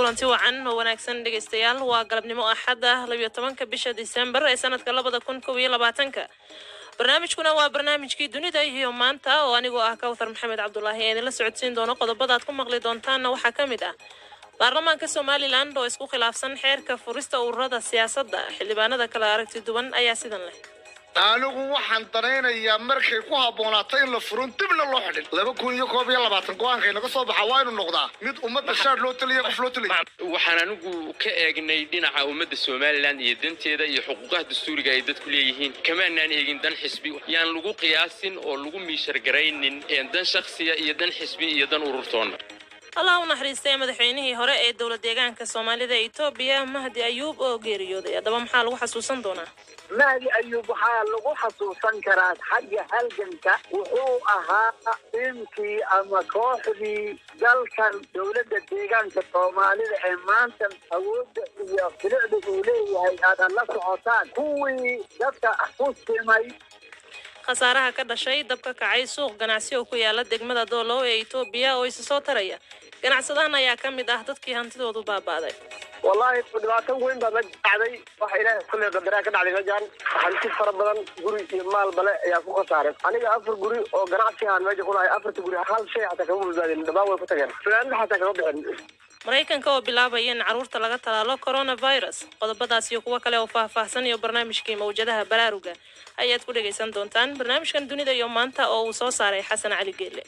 kulanti wacan oo wanaagsan dhegaystayaal waa galabnimo axad ah labiyo tobanka bisha disembar ee sanadka labada kun kow iyo labaatanka barnaamijkuna waa barnaamijkii dunida iyo maanta oo anigoo ah kawthar maxamed cabdulaahi ee idinla socodsiin doono qodobada aad ku maqli doontaanna waxaa ka mid ah baarlamaanka somalilan oo isku khilaafsan xeerka furista ururada siyaasadda xildhibaanada kala aragti duwan ayaa sidan leh anigu waxaan danaynayaa markay ku habboonaato in la furon dibna loo xidhin laba kun iyo koob iyo labaatan go-aankay naga soo baxa waa inu noqdaa mid ummadda shaar loo taliya qof loo taliya waxaan anigu ka eegnay dhinaca ummadda somalilan iyo danteeda iyo xuquuqaha dastuuriga ay dadku leeyihiin kamaanaan eegin dan xisbi yaan lagu qiyaasin oo lagu miishargaraynin dan shakhsiya iyo dan xisbi iyo dan ururtoonna allah u naxariistay madaxweynihii hore ee dowla deegaanka soomaalida etoobiya mahdi ayuub oo geeriyooday haddaba maxaa lagu xasuusan doonaa mahdi ayuub waxaa lagu xasuusan karaa xagga halganka wuxuu ahaa tiimkii ama kooxdii dalkan dowladda deegaanka soomaalida ee maanta awoodda iyo filicda uu leeyahay aadan la socotaan kuwii dadka ku simay khasaaraha ka dhashay dab ka kacay suuq ganacsi oo ku yaala degmada doolow ee etoobiya oo isa soo taraya ganacsadahan ayaa ka mid ah dadkii hantidoodu baaba'day wallaahi dhibaato weyn baa meja dhacday waxa ilaahay kulle qadaraa ka dhacday mejan hanti fara badan guri iyo maal bale ayaa ku khasaaray aniga afar guri oo ganacsi ahaan meja ku lahay afarta guri hal shay xataa kama badbaadin dhammaan way ku tageen fanaanada xataa kama bixin maraykanka oo bilaabaya in carruurta laga talaalo coronavirus qodobadaas iyo kuwo kale oo faahfaahsan iyo barnaamijkii mawjadaha baraaruga ayaad ku dhegaysan doontaan barnaamijkan dunida iyo maanta oo uu soo saaray xasan cali geelle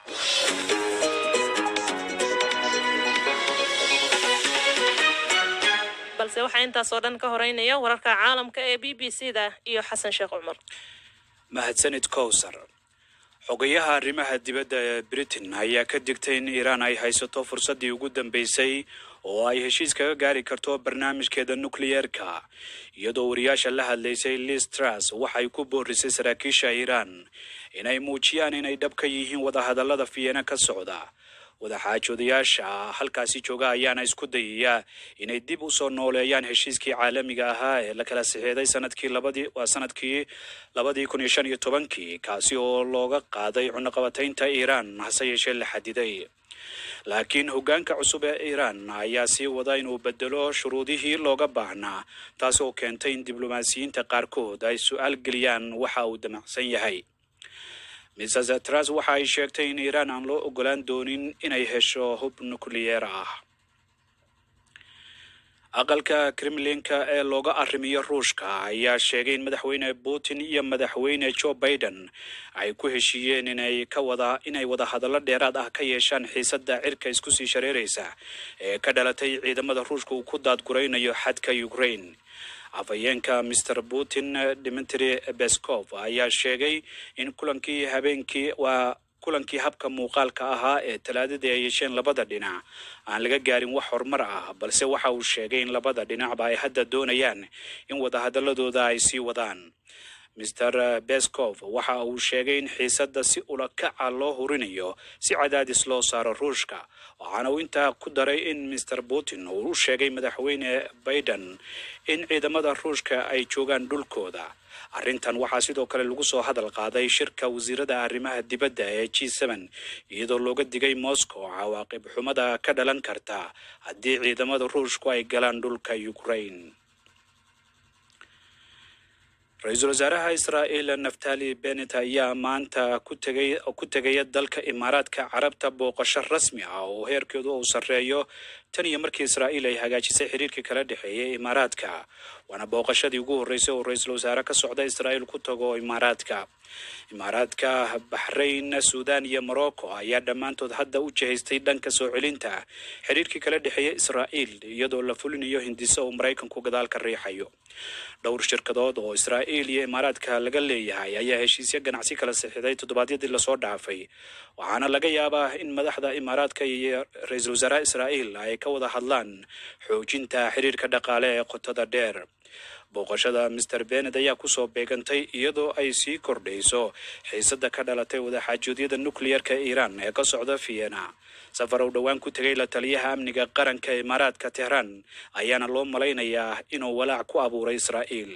balse waxaa intaas oo dhan ka horeynaya wararka caalamka ee b b c da iyo xasan sheekh cumar mahadsanid kowsar xogayaha arrimaha dibadda ee britain ayaa ka digtay in iiraan ay haysato fursaddii ugu dambeysay oo ay heshiis kaga gaari karto barnaamijkeeda nukliyeerka iyadoo wariyaasha la hadlaysay liz truss waxay ku boorisay saraakiisha iiraan inay muujiyaan inay dhab ka yihiin wadahadallada fiyeena ka socda wadaxaajoodayaasha halkaasi jooga ayaana isku dayaya inay dib u soo nooleeyaan heshiiskii caalamiga ahaa ee la kala saxeeday sanadkii labadii waa sanadkii labadii kun iyo shan iyo tobankii kaasi oo looga qaaday cunaqabataynta iiraan hase yeeshee la xadiday laakiin hoggaanka cusub ee iiraan ayaa sii wada inuu bedelo shuruudihii looga baahnaa taas oo keentay in diblomaasiyiinta qaarkood ay su-aal geliyaan waxa uu damacsan yahay mrs tras waxa ay sheegtay in iiraan aan loo ogolaan doonin inay hesho hub nukliyeer ah aqalka kremlinka ee looga arrimiyo ruushka ayaa sheegay in madaxweyne putin iyo madaxweyne joe biden ay ku heshiiyeen inay ka wada inay wada hadallo dheeraad ah ka yeeshaan xiisadda cirka isku sii shareeraysa ee ka dhalatay ciidamada ruushka uu ku daadguraynayo xadka ukraine afhayeenka master putin dimitri beskov ayaa sheegay in kulankii habeenkii waa kulankii habka muuqaalka ahaa ee talaadadii ay yeesheen labada dhinac aan laga gaarin wax horumar ah balse waxa uu sheegay in labada dhinacba ay hadda doonayaan in wadahadaladooda ay sii wadaan master beskov waxa uu sheegay in xiisadda si ulakaca loo hurinayo si cadaadis loo saaro ruushka waxaana uu intaa ku daray in master putin uu u sheegay madaxweyne biden in ciidamada ruushka ay joogaan dhulkooda arrintan waxaa sidoo kale lagu soo hadal qaaday shirka wasiirada arrimaha dibadda ee g n iyadoo looga digay moscow cawaaqib xumada ka dhalan karta haddii ciidamada ruushku ay galaan dhulka ukraine ra-iisul wasaaraha israa'iil naftali benet ayaa maanta ku tegay ku tegaya dalka imaaraadka carabta booqasho rasmi ah oo heerkeedu uu sarreeyo tan iyo markii israa'iil ay hagaajisay xiriirkii kala dhexeeyay imaaraadka waana booqashadii ugu horreysay oo ra-iisul wasaare ka socda israa'iil ku tago imaaraadka imaaraadka baxrayn suudan iyo morocco ayaa dhammaantood hadda u jihaystay dhanka soo celinta xiriirkii kala dhexeeya israa'iil iyadoo la fulinayo hindiso uu maraykanku gadaal ka riixayo dhowr shirkadood oo israa'iil iyo imaaraadka laga leeyahay ayaa heshiisyo ganacsi kala saxiixday toddobaadyadii lasoo dhaafay waxaana laga yaabaa in madaxda imaaraadka iyo ra-iisul wasaaraha israa'iil ay ka wada hadlaan xoojinta xiriirka dhaqaale ee qotada dheer booqashada master benet ayaa kusoo beegantay iyadoo ay sii kordhayso xiisadda ka dhalatay wadaxaajoodyada nukliyerka iiraan ee ka socda vienna safar uu dhowaan ku tegay la taliyaha amniga qaranka imaaraadka tehraan ayaana loo malaynayaa inuu walaac ku abuuray israa'iil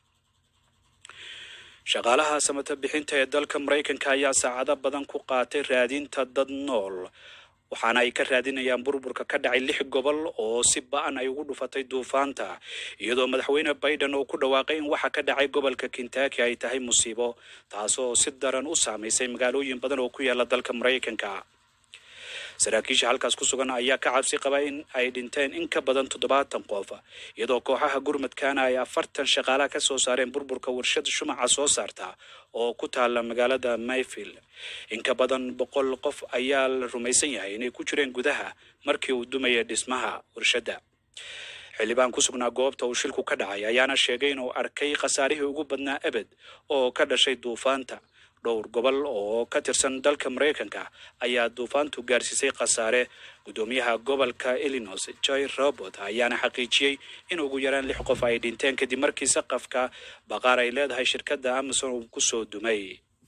shaqaalaha samata bixinta ee dalka maraykanka ayaa saacado badan ku qaatay raadinta dad nool waxaana ay ka raadinayaan burburka ka dhacay lix gobol oo si ba-an ay ugu dhufatay duufaanta iyadoo madaxweyne biden uu ku dhawaaqay in waxa ka dhacay gobolka kentucky ay tahay musiibo taasoo si daran u saamaysay magaalooyin badan oo ku yaala dalka maraykanka saraakiisha halkaas ku sugan ayaa ka cabsi qaba in ay dhinteen in ka badan toddobaatan qof iyadoo kooxaha gurmadkaana ay afartan shaqaalaha ka soo saareen burburka warshad shumaca soo saarta oo ku taala magaalada mayfield in ka badan boqol qof ayaa la rumaysan yahay inay ku jireen gudaha markii uu dumaya dhismaha warshadda xildhibaan ku sugnaa goobta uu shilku ka dhacay ayaana sheegay inuu arkay khasaarihii ugu badnaa ebed oo ka dhashay duufaanta dhowr gobol oo ka tirsan dalka maraykanka ayaa duufaantu gaarsiisay khasaare guddoomiyaha gobolka illinois joy robert ayaana xaqiijiyey in ugu yaraan lix qof ay dhinteen kadib markii saqafka baqaar ay leedahay shirkadda amazon uu ku soo dumay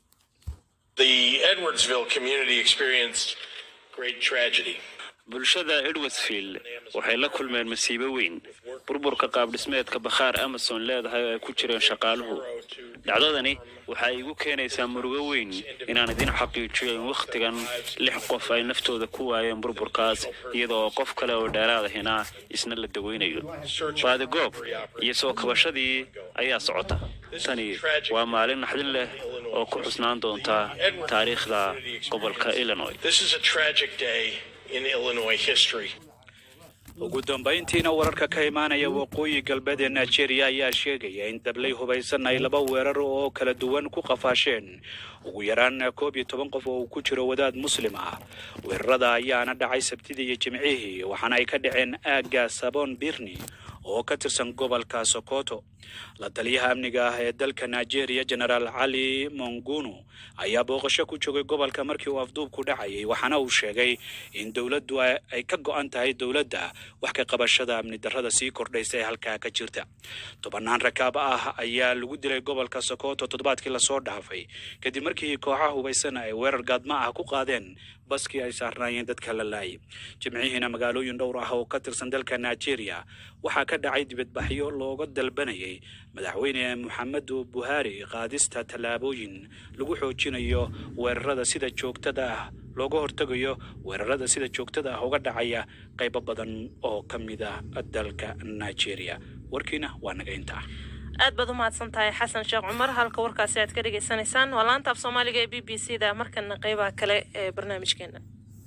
The Edwardsville community experienced great tragedy. bulshada edwardsfield waxay la kulmeen masiibo weyn burburka qaabdhismeedka bakhaar amazon leedahay oo ay ku jireen shaqaaluhu dhacdadani waxay igu keenaysaa murugo weyn inaan idin xaqiijiyo in wakhtigan lix qof ay naftooda ku waayeen burburkaas iyada oo qof kale oo dheeraad ahina isna la daweynayo baadigoob iyo soo kabashadii ayaa socota tani waa maalin naxdin leh oo ku xusnaan doonta taariikhda gobolka illinois This is a tragic day in Illinois history. ugu dambayntiina wararka ka imaanaya waqooyi galbeed ee nigeria ayaa sheegaya in dablay hubaysan ay laba weerar oo kala duwan ku qafaasheen ugu yaraan koob iyo toban qof oo uu ku jiro wadaad muslim ah weerarada ayaana dhacay sabtidii iyo jimcihii waxaana ay ka dhaceen aagga sabon birni oo ka tirsan gobolka sokoto la taliyaha amniga ah ee dalka nigeria genaraal cali mongunu ayaa booqasho ku joogay gobolka markii uu afduubku dhacayay waxaana uu sheegay in dowladdu ay ka go-an tahay dowladda wax ka qabashada amni darrada sii kordhaysa ee halkaa ka jirta tobanaan rakaab ah ayaa lagu dilay gobolka sokoto toddobaadkii lasoo dhaafay kadib markii kooxaha hubaysan ay weerar gaadma ah ku qaadeen baskii ay saarnaayeen dadka la laayay jimcihiina magaalooyin dhowr ah oo ka tirsan dalka nigeria waxaa ka dhacay dibadbaxyo looga dalbanayay madaxweyne moxamedu buhari qaadista tallaabooyin lagu xoojinayo weerarada sida joogtada ah looga hortegayo weerarada sida joogtada ah uga dhacaya qaybo badan oo ka mid ah dalka nigeria warkiina waa naga intaa aad baad u mahadsan tahay xasan sheekh cumar halka warkaasi aad ka dhagaysanaysaan waa laanta af soomaaliga ee b b c da markana qeybaha kale ee barnaamijkeena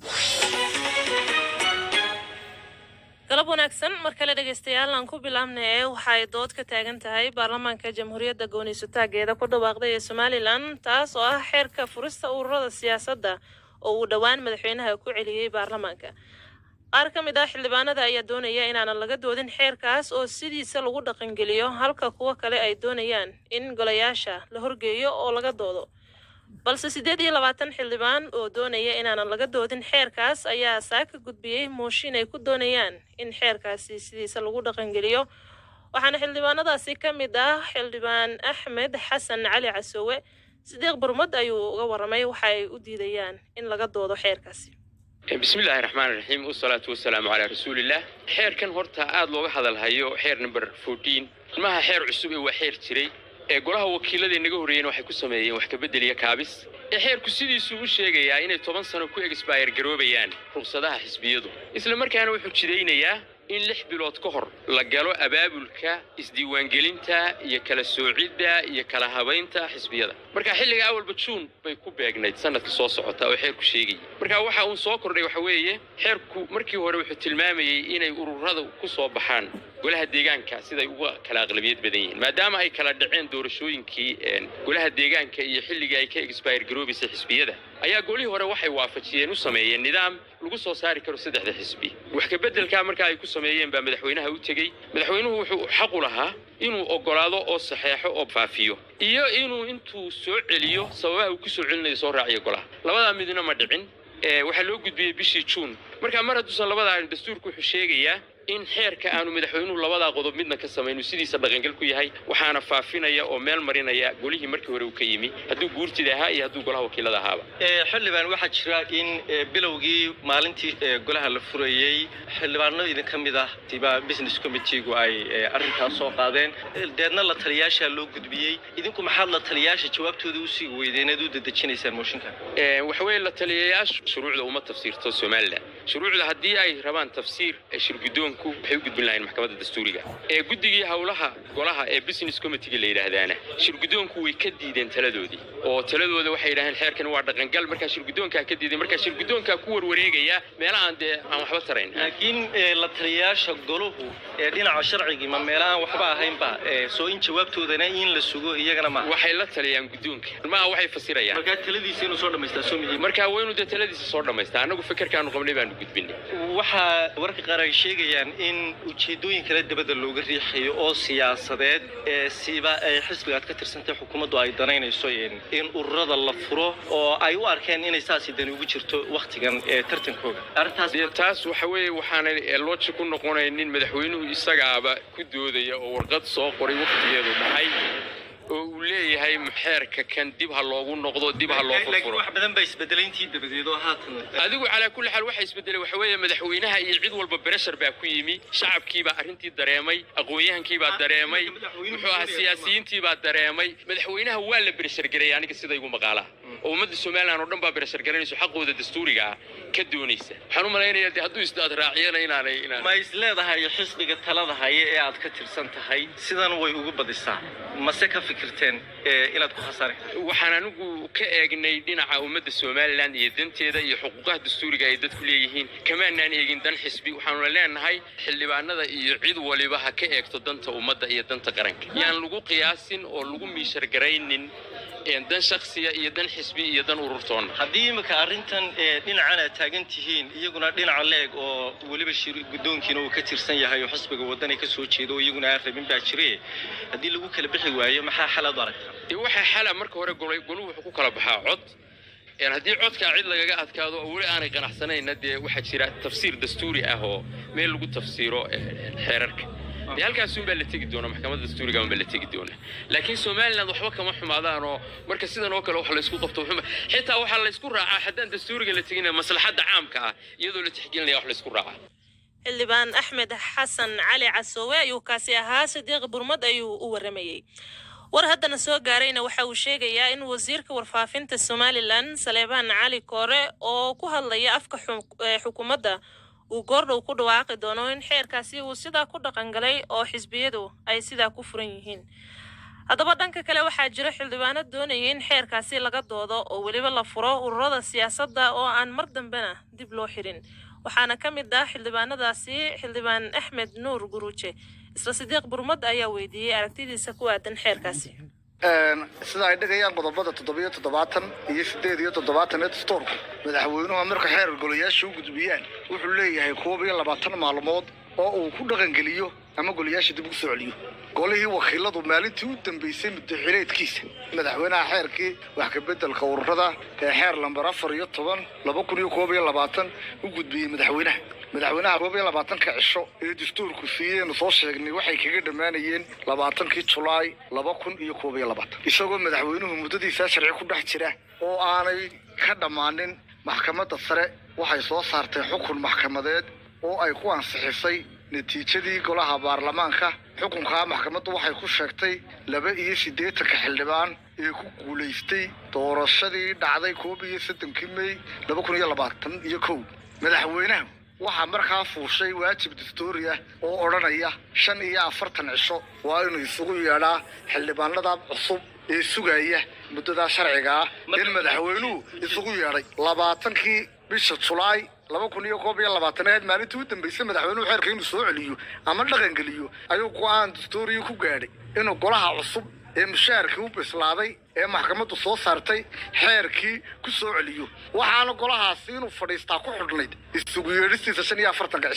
galab wanaagsan mar kale dhegaystayaal aan ku bilaabna ee waxa ay dood ka taagan tahay baarlamaanka jamhuuriyadda gooniisutaageeda ku dhawaaqday ee somalilan taas oo ah xeerka furista ururada siyaasadda oo uu dhowaan madaxweynaha ku celiyey baarlamaanka qaar ka mid ah xildhibaanada ayaa doonaya inaanan laga doodin xeerkaas oo sidiisa lagu dhaqangeliyo halka kuwo kale ay doonayaan in golayaasha la horgeeyo oo laga doodo balse siddeed iyo labaatan xildhibaan oo doonaya inaanan laga doodin xeerkaas ayaa saa ka gudbiyey mooshin ay ku doonayaan in xeerkaasi sidiisa lagu dhaqangeliyo waxaana xildhibaanadaasi ka mid ah xildhibaan axmed xasan cali casoowe sideeq burmad ayuu uga waramay waxa ay u diidayaan in laga doodo xeerkaasi bismillaahi raxmaan raxiim wasalaatu wasalaamu calaa rasuulillaah xeerkan horta aada looga hadalhayo xeer number fourteen ilmaha xeer cusub ee waa xeer jiray ee golaha wakiilada inaga horreeyeen waxay ku sameeyeen wax kabedel iyo kaabis ee xeerku sidiisuu u sheegayaa inay toban sano ku exbayr garoobayaan ruqsadaha xisbiyadu isla markaana wuxuu jidaynayaa in lix bilood ka hor la galo abaabulka isdiiwaangelinta iyo kala soocidda iyo kala habaynta xisbiyada marka xilliga awalba juun bay ku beegnayd sanadka soo socota oo xeerku sheegayay marka waxa uun soo kordhay waxa weeye xeerku markii hore wuxuu tilmaamayey inay ururada ku soo baxaan golaha deegaanka siday uga kala aqlabiyad badan yihiin maadaama ay kala dhaceen doorashooyinkii golaha deegaanka iyo xilligii ay ka exbayr garoobaysay xisbiyada ayaa golihii hore waxay waafajiyeen u sameeyeen nidaam lagu soo saari karo saddexda xisbi wax kabeddelkaa markaa ay ku sameeyeen baa madaxweynaha u tegey madaxweynuhu wuxuu xaq u lahaa inuu oggolaado oo saxeexo oo faafiyo iyo inuu intuu soo celiyo sababaha uu ku soo celinayo soo raaciyo golaha labadaa midna ma dhicin waxaa loo gudbiyey bishii juun marka mar hadduusan labadaa dastuurku wuxuu sheegayaa in xeerka aanu madaxweynuhu labadaa qodob midna ka samaynu sidiisa dhaqangal ku yahay waxaana faafinaya oo meel marinaya golihii markii hore uu ka yimi hadduu guurtida ahaa iyo hadduu golaha wakiilada ahaaba Ee, xildhibaan waxaa jira in ee, bilowgii maalintii ee, golaha la furayey xildhibaano idinka mid ah tiba business committeegu ay ee, arrintaas soo qaadeen Ee, deedna la taliyaasha loo gudbiyey idinku maxaad la taliyaasha jawaabtooda usii weydeen eed u dedejinaysaan mooshinka Ee, waxa weeye la taliyayaashu shuruucda uma tafsiirto somalilan shuruucda haddii ay rabaan tafsiir ee shirgudoonku waxay u gudbin lahayn maxkamadda dastuuriga ee guddigii howlaha golaha ee business committee la yidhaahdaana shirgudoonku way ka diideen taladoodii oo taladooda waxay yidhaaheen xeerkan waa dhaqangal markaa shirgudoonkaa ka diiday markaa shirgudoonkaa ku warwareegaya meela aan dee aan waxba tarayn laakiin ee, la taliyayaasha goluhu ee dhinaca sharcigii ma meela aan waxba ahaynba ee, soo in jawaabtoodana in la sugo iyagana ma waxay la taliyaan guddoonka maaha waxay fasirayaan markaa taladiisa inuu soo dhammaystaa soo mihiim markaa waynu dee taladiisa soo dhammaystaa annagu fikirkaanu qabnay baanu gudbinay waxaa warka qaar ay sheegayaan in ujeedooyin kale dabada looga riixayo oo siyaasadeed ee siba ay xisbiga aad ka tirsantay xukuumaddu ay danaynayso in in ururada la furo oo ay u arkeen inay saasi dani ugu jirto wakhtigan ee tartankooga arrintaas dee taas waxa weeye waxaanay looji ku noqonaynin madaxweynuhu isagaaba ku doodaya oo warqad soo qoray wakhtigeedu dhacay oo uu leeyahay xeerka kan dib ha loogu noqdo dib ha loo laakiin furfuro wax badan baa isbedelay intii dabadeed oo haatan adigu calaa kulli xaal waxa isbedelay waxa weeye madaxweynaha iyo cid walba bereshar baa ku yimi shacabkiibaa arrintii dareemay aqoon-yahankiibaa dareemay muxuu ahaa siyaasiyiintiibaa dareemay madaxweynaha waa la bereshar gareeyay aniga sida igu maqaalaha oo ummadda somalilan oo dhan baa bereshar garanayso xaqooda dastuuriga ah ka doonaysa waxaan u malaynayaa dee hadduu isdaad raaciyana inaanay inaan ma is leedahay xisbiga talada haya ee aad ka tirsan tahay sidan way ugu badisaa mase ka fikirteen ee inaad ku khasaari karto waxaan anigu ka eegnay dhinaca ummadda somalilan iyo danteeda iyo xuquuqaha dastuuriga ay dadku leeyihiin kamaanaan eegin dan xisbi waxaanuna leenahay xildhibaanada iyo cid waliba ha ka eegto danta ummadda iyo danta qaranka yaan lagu qiyaasin oo lagu miishar garaynin een dan shakhsiya iyo dan xisbi iyo dan ururtoonna haddii imika arrintan ee dhinacan aad taagan tihiin iyaguna dhinaca leeg oo weliba shir guddoonkiina uu ka tirsan yahay oo xisbiga wadani ka soo jeedo oo iyaguna aan rabin baa jire haddii lagu kala bixi waayo maxaa xal aad u aragtaa dee waxaa xala marka hore golay goluhu wuxuu ku kala baxaa cod een haddii codkaa cid lagaga adkaado oo weli aanay qanacsanayna dee waxaa jira tafsiir dastuuri ah oo meel lagu tafsiiro ee, xeerarka dee halkaasun baa la tegi doona maxkamadda dastuuriga baa la tegi doona laakiin somaliland waxba kama xumaadaan oo marka sidan oo kale wax laysku qabto waxuma- xitaa waxaa laysku raacaa haddaan dastuuriga la tegin maslaxadda caamka ah iyadoo la tixgelinaya wax laysku raacaa xildhibaan axmed xasan cali casoowe ayuu kaasi ahaa sidiiq burmad ayuu u waramayey war haddana soo gaarayna waxa uu sheegayaa in wasiirka warfaafinta somalilan saleebaan cali koore oo ku hadlaya afka xu- ee xukuumadda uu goordhow ku dhawaaqi doono in xeerkaasi uu sidaa ku dhaqangalay oo xisbiyadu ay sidaa ku furan yihiin haddaba dhanka kale waxaa jira xildhibaano doonaya in xeerkaasi laga doodo oo weliba la furo ururada siyaasadda oo aan mar dambena dib loo xirin waxaana ka mid ah xildhibaanadaasi xildhibaan axmed nuur guruuje isla sidiiq burmad ayaa weydiiyey aragtidiisa ku aadan xeerkaasi sida ay dhigayaan qodobada toddobiyo toddobaatan iyo sideed iyo toddobaatan ee dastuurku madaxweynuhu marka xeer golayaasha u gudbiyaan wuxuu leeyahay koob iyo labaatan maalmood oo uu ku dhaqangeliyo ama golayaasha dib ugu soo celiyo golihii wakiiladu maalintii u dambeysay muddaxileedkiisa madaxweynaha xeerkii wax ka beddelka ururada ee xeer lambar afar iyo toban laba kun iyo koob iyo labaatan u gudbiyey madaxweynaha madaxweynaha koob iyo labaatanka cisho ee dastuurku siiyeynu soo sheegnay waxay kaga dhammaanayeen labaatankii julaay laba kun iyo koob iyo labaatan isagoo madaxweynuhu muddadiisaa sharci ku dhex jira oo aanay ka dhammaanin maxkamadda sare waxay soo saartay xukun maxkamadeed oo ay ku ansixisay natiijadii golaha baarlamaanka xukunkaa maxkamaddu waxay ku sheegtay laba iyo siddeetanka xildhibaan ee ku guulaystay doorashadii dhacday koob iyo soddonkii mey laba kun iyo labaatan iyo kow madaxweynaha waxaa markaa fuushay waajib dastuuri ah oo odhanaya shan iyo afartan cisho waa inuu isugu yeedhaa xildhibaanada cusub ee sugaya muddadaa sharciga ah in madaxweynuhu isugu yeedhay labaatankii bisha julaay laba kun iyo koob iyo labaataneed maalintii u dambeysay madaxweynuhu xeerka inuu soo celiyo ama dhaqangeliyo ayuu go-aan dastuuriya ku gaadhay inuu golaha cusub ee mushaharkii u bislaaday ee maxkamaddu soo saartay xeerkii ku soo celiyo waxaana golahaasi inuu fadhiistaa ku xidhnayd isugu yeedhistiisa shan iyo afartanka cishaa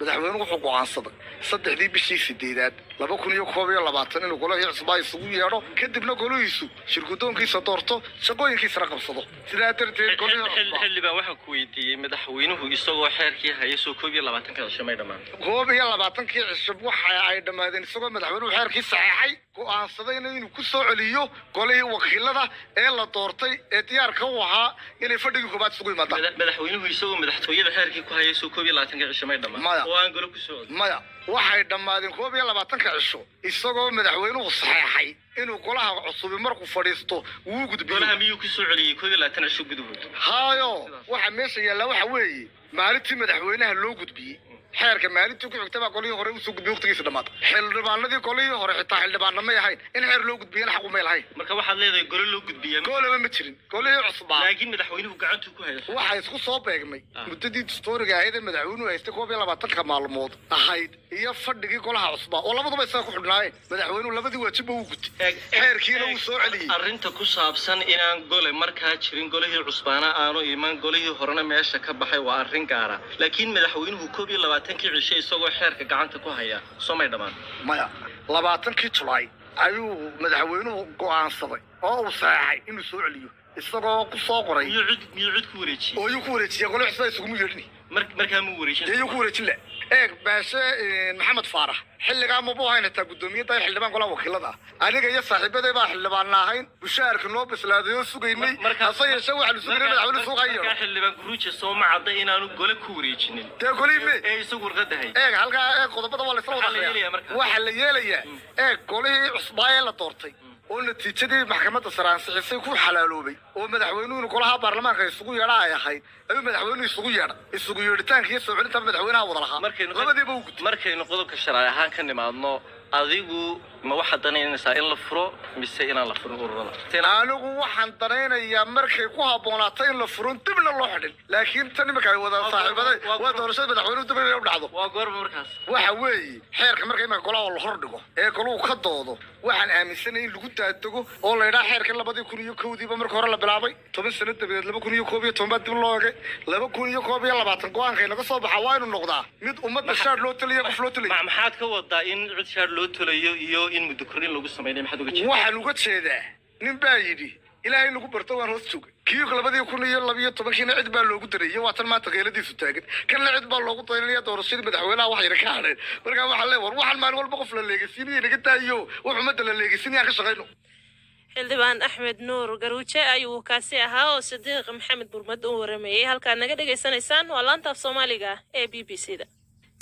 madaxweynuhu wuxuu go'aansaday saddexdii bishii sideedaad laba kun iyo koob iyo labaatan inuu golahii cusbaa isugu yeedho kadibna golihiisu shirgudoonkiisa doorto shaqooyinkiisana qabsado sidaa darteed golihii cusbaa xildhibaan waxaan ku weydiiyey madaxweynuhu isagoo xeerkii haya soo koob iyo labaatanka cisho may dhammaan koob iyo labaatankii cisho waxa ay dhammaadeen isagoo madaxweynuhu xeerkii saxeexay go'aansadayna inuu ku soo celiyo golihii wakiilada ee la doortay ee diyaarka u ahaa inay fadhigii koobaad isugu yimaadaan Mada- madaxweynuhu isagoo madaxtooyada xeerkii ku haya soo koob iyo labaatanka cisho may dhammaan Maya. oo aan golo ku soo codin maya waxay dhammaadeen koob iyo labaatanka cisho isagoo madaxweynuhu saxeexay inuu golaha cusubi markuu fadhiisto wuu gudbiyo golaha miyuu ku soo celiyey koob iyo labaatan cisho gudahood haayo waxa meesha yaalla waxa weeye maalintii madaxweynaha loo gudbiyey xeerka maalintii ku xigta baa golihii hore usoo gudbiyey waqtigiisa dhammaata xildhibaanadii golihii hore xitaa xildhibaana may ahayn in xeer loo gudbiyana xaq umay lahayn marka waxaad leedahay golo loo gudbiya goolaba ma jirin golihii cusbaa laakiin madaxweynuhu gacantuu ku haya waxaa isku soo beegmay Ah. muddadii dastooriga ahayd ee madaxweynuhu haystay koob iyo labaatanka maalmood ahayd iyo fadhigii golaha cusbaa oo labaduba isaga ku xidhnaayeen madaxweynuhu labadii waajibba uu gutay Eeg- xeerkiina eeg- uu soo celiyey arrinta ku saabsan inaan gole markaa jirin golihii cusbaana aanu iman golihii horena meesha ka baxay waa arrin gaara laakiin madaxweynuhu koob iyo labaatankii cisho isagoo xeerka gacanta ku haya soo may dhammaan maya labaatankii julaay ayuu madaxweynuhu go'aansaday oo uu saxeexay inuu soo celiyo isagoo ku soo qoray miyuu cid miyuu cid ku wareejiyey oo yuu ku wareejiyay gole cusbaa isugumu yeedhini mar markaa muu wareejin dee yuu ku wareejin le eeg baashe eh, maxamed faarax xilligaa mabuu ahayn xitaa guddoomiyadda xildhibaan golaha wakiilada ah aniga iyo saaxiibadee baa xildhibaanna ahayn bushaarka noo bislaaday oo sugaynay hase yeeshee waxaanu sugaynay madaxweyne suuqa markaa yeedho xildhibaan guruuja soo ma cadda inaanu gole ku wareejinin dee golihii me ee isagu warqadda hay eeg halkaa eeg qodobada waa laisla Maxaa la wada yeelayaa marka? waxaa la yeelayaa eeg golihii cusbaa ee la doortay oo natiijadii maxkamadda sare ansixisay ku xalaaloobay oo madaxweynuhu inuu golaha baarlamaanka isugu yeedha ay ahayd ayuu madaxweynuhu isugu yeedha isugu yeedhitaanka iyo soo celinta madaxweynaha wada lahaa markaynu labadiiba uu gutay markaynu qodobka sharci ahaan ka nimaadno adigu ma waxaad danaynaysaa in la furo mise inaan la furin ururada Tina- anigu waxaan danaynayaa markay ku habboonaato in la furon dibna loo xidhin laakiin tan iminka ay wada Waa saaxiibaday waa- waa doorashada madaxweynuhu dib inay u dhacdo waa goorma markaas waxa weeye xeerka marka iminka golaha la hor dhigo ee goluhu ka doodo waxaan aaminsanay in lagu daadego oo la yidhaha xeerka labadii kun iyo kowdiiba marka hore la bilaabay toban sano dabadeed laba kun iyo koob iyo toban baa dib loo egay laba kun iyo koob iyo labaatan go-aankay naga soo baxa waa inuu noqdaa mid ummadda shaar loo taliya qof loo taliya Ma- maxaad ka wadaa in cid shaar loo tolayo iyo in muddo kordhin lagu samaynayo maxaad uga jeedaa waxaan uga jeedaa nin baa yidhi ilaahay nagu barto waan hoos jooga kii labadii kun iyo labiyo tobankiina cid baa loogu dareeyey waa tan maanta keeladiisu taagan kanna cid baa loogu daynaya doorashadii madaxweynaha wax yara ka hadheen markaa waxaa lee war waxaan maalin walba qof la leegaysiinaya naga daayo wax ummadda la leegaysiinayaan ka shaqayno xildhibaan axmed nuur garuuje ayuu kaasi ahaa oo sadiiq maxamed burmad u warameeyey halkaad naga dhagaysanaysaan waa laanta af soomaaliga ee b b c da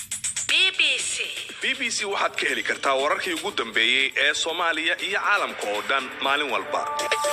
b b c waxaad ka heli kartaa wararkii ugu dambeeyey ee soomaaliya iyo caalamka oo dhan maalin walba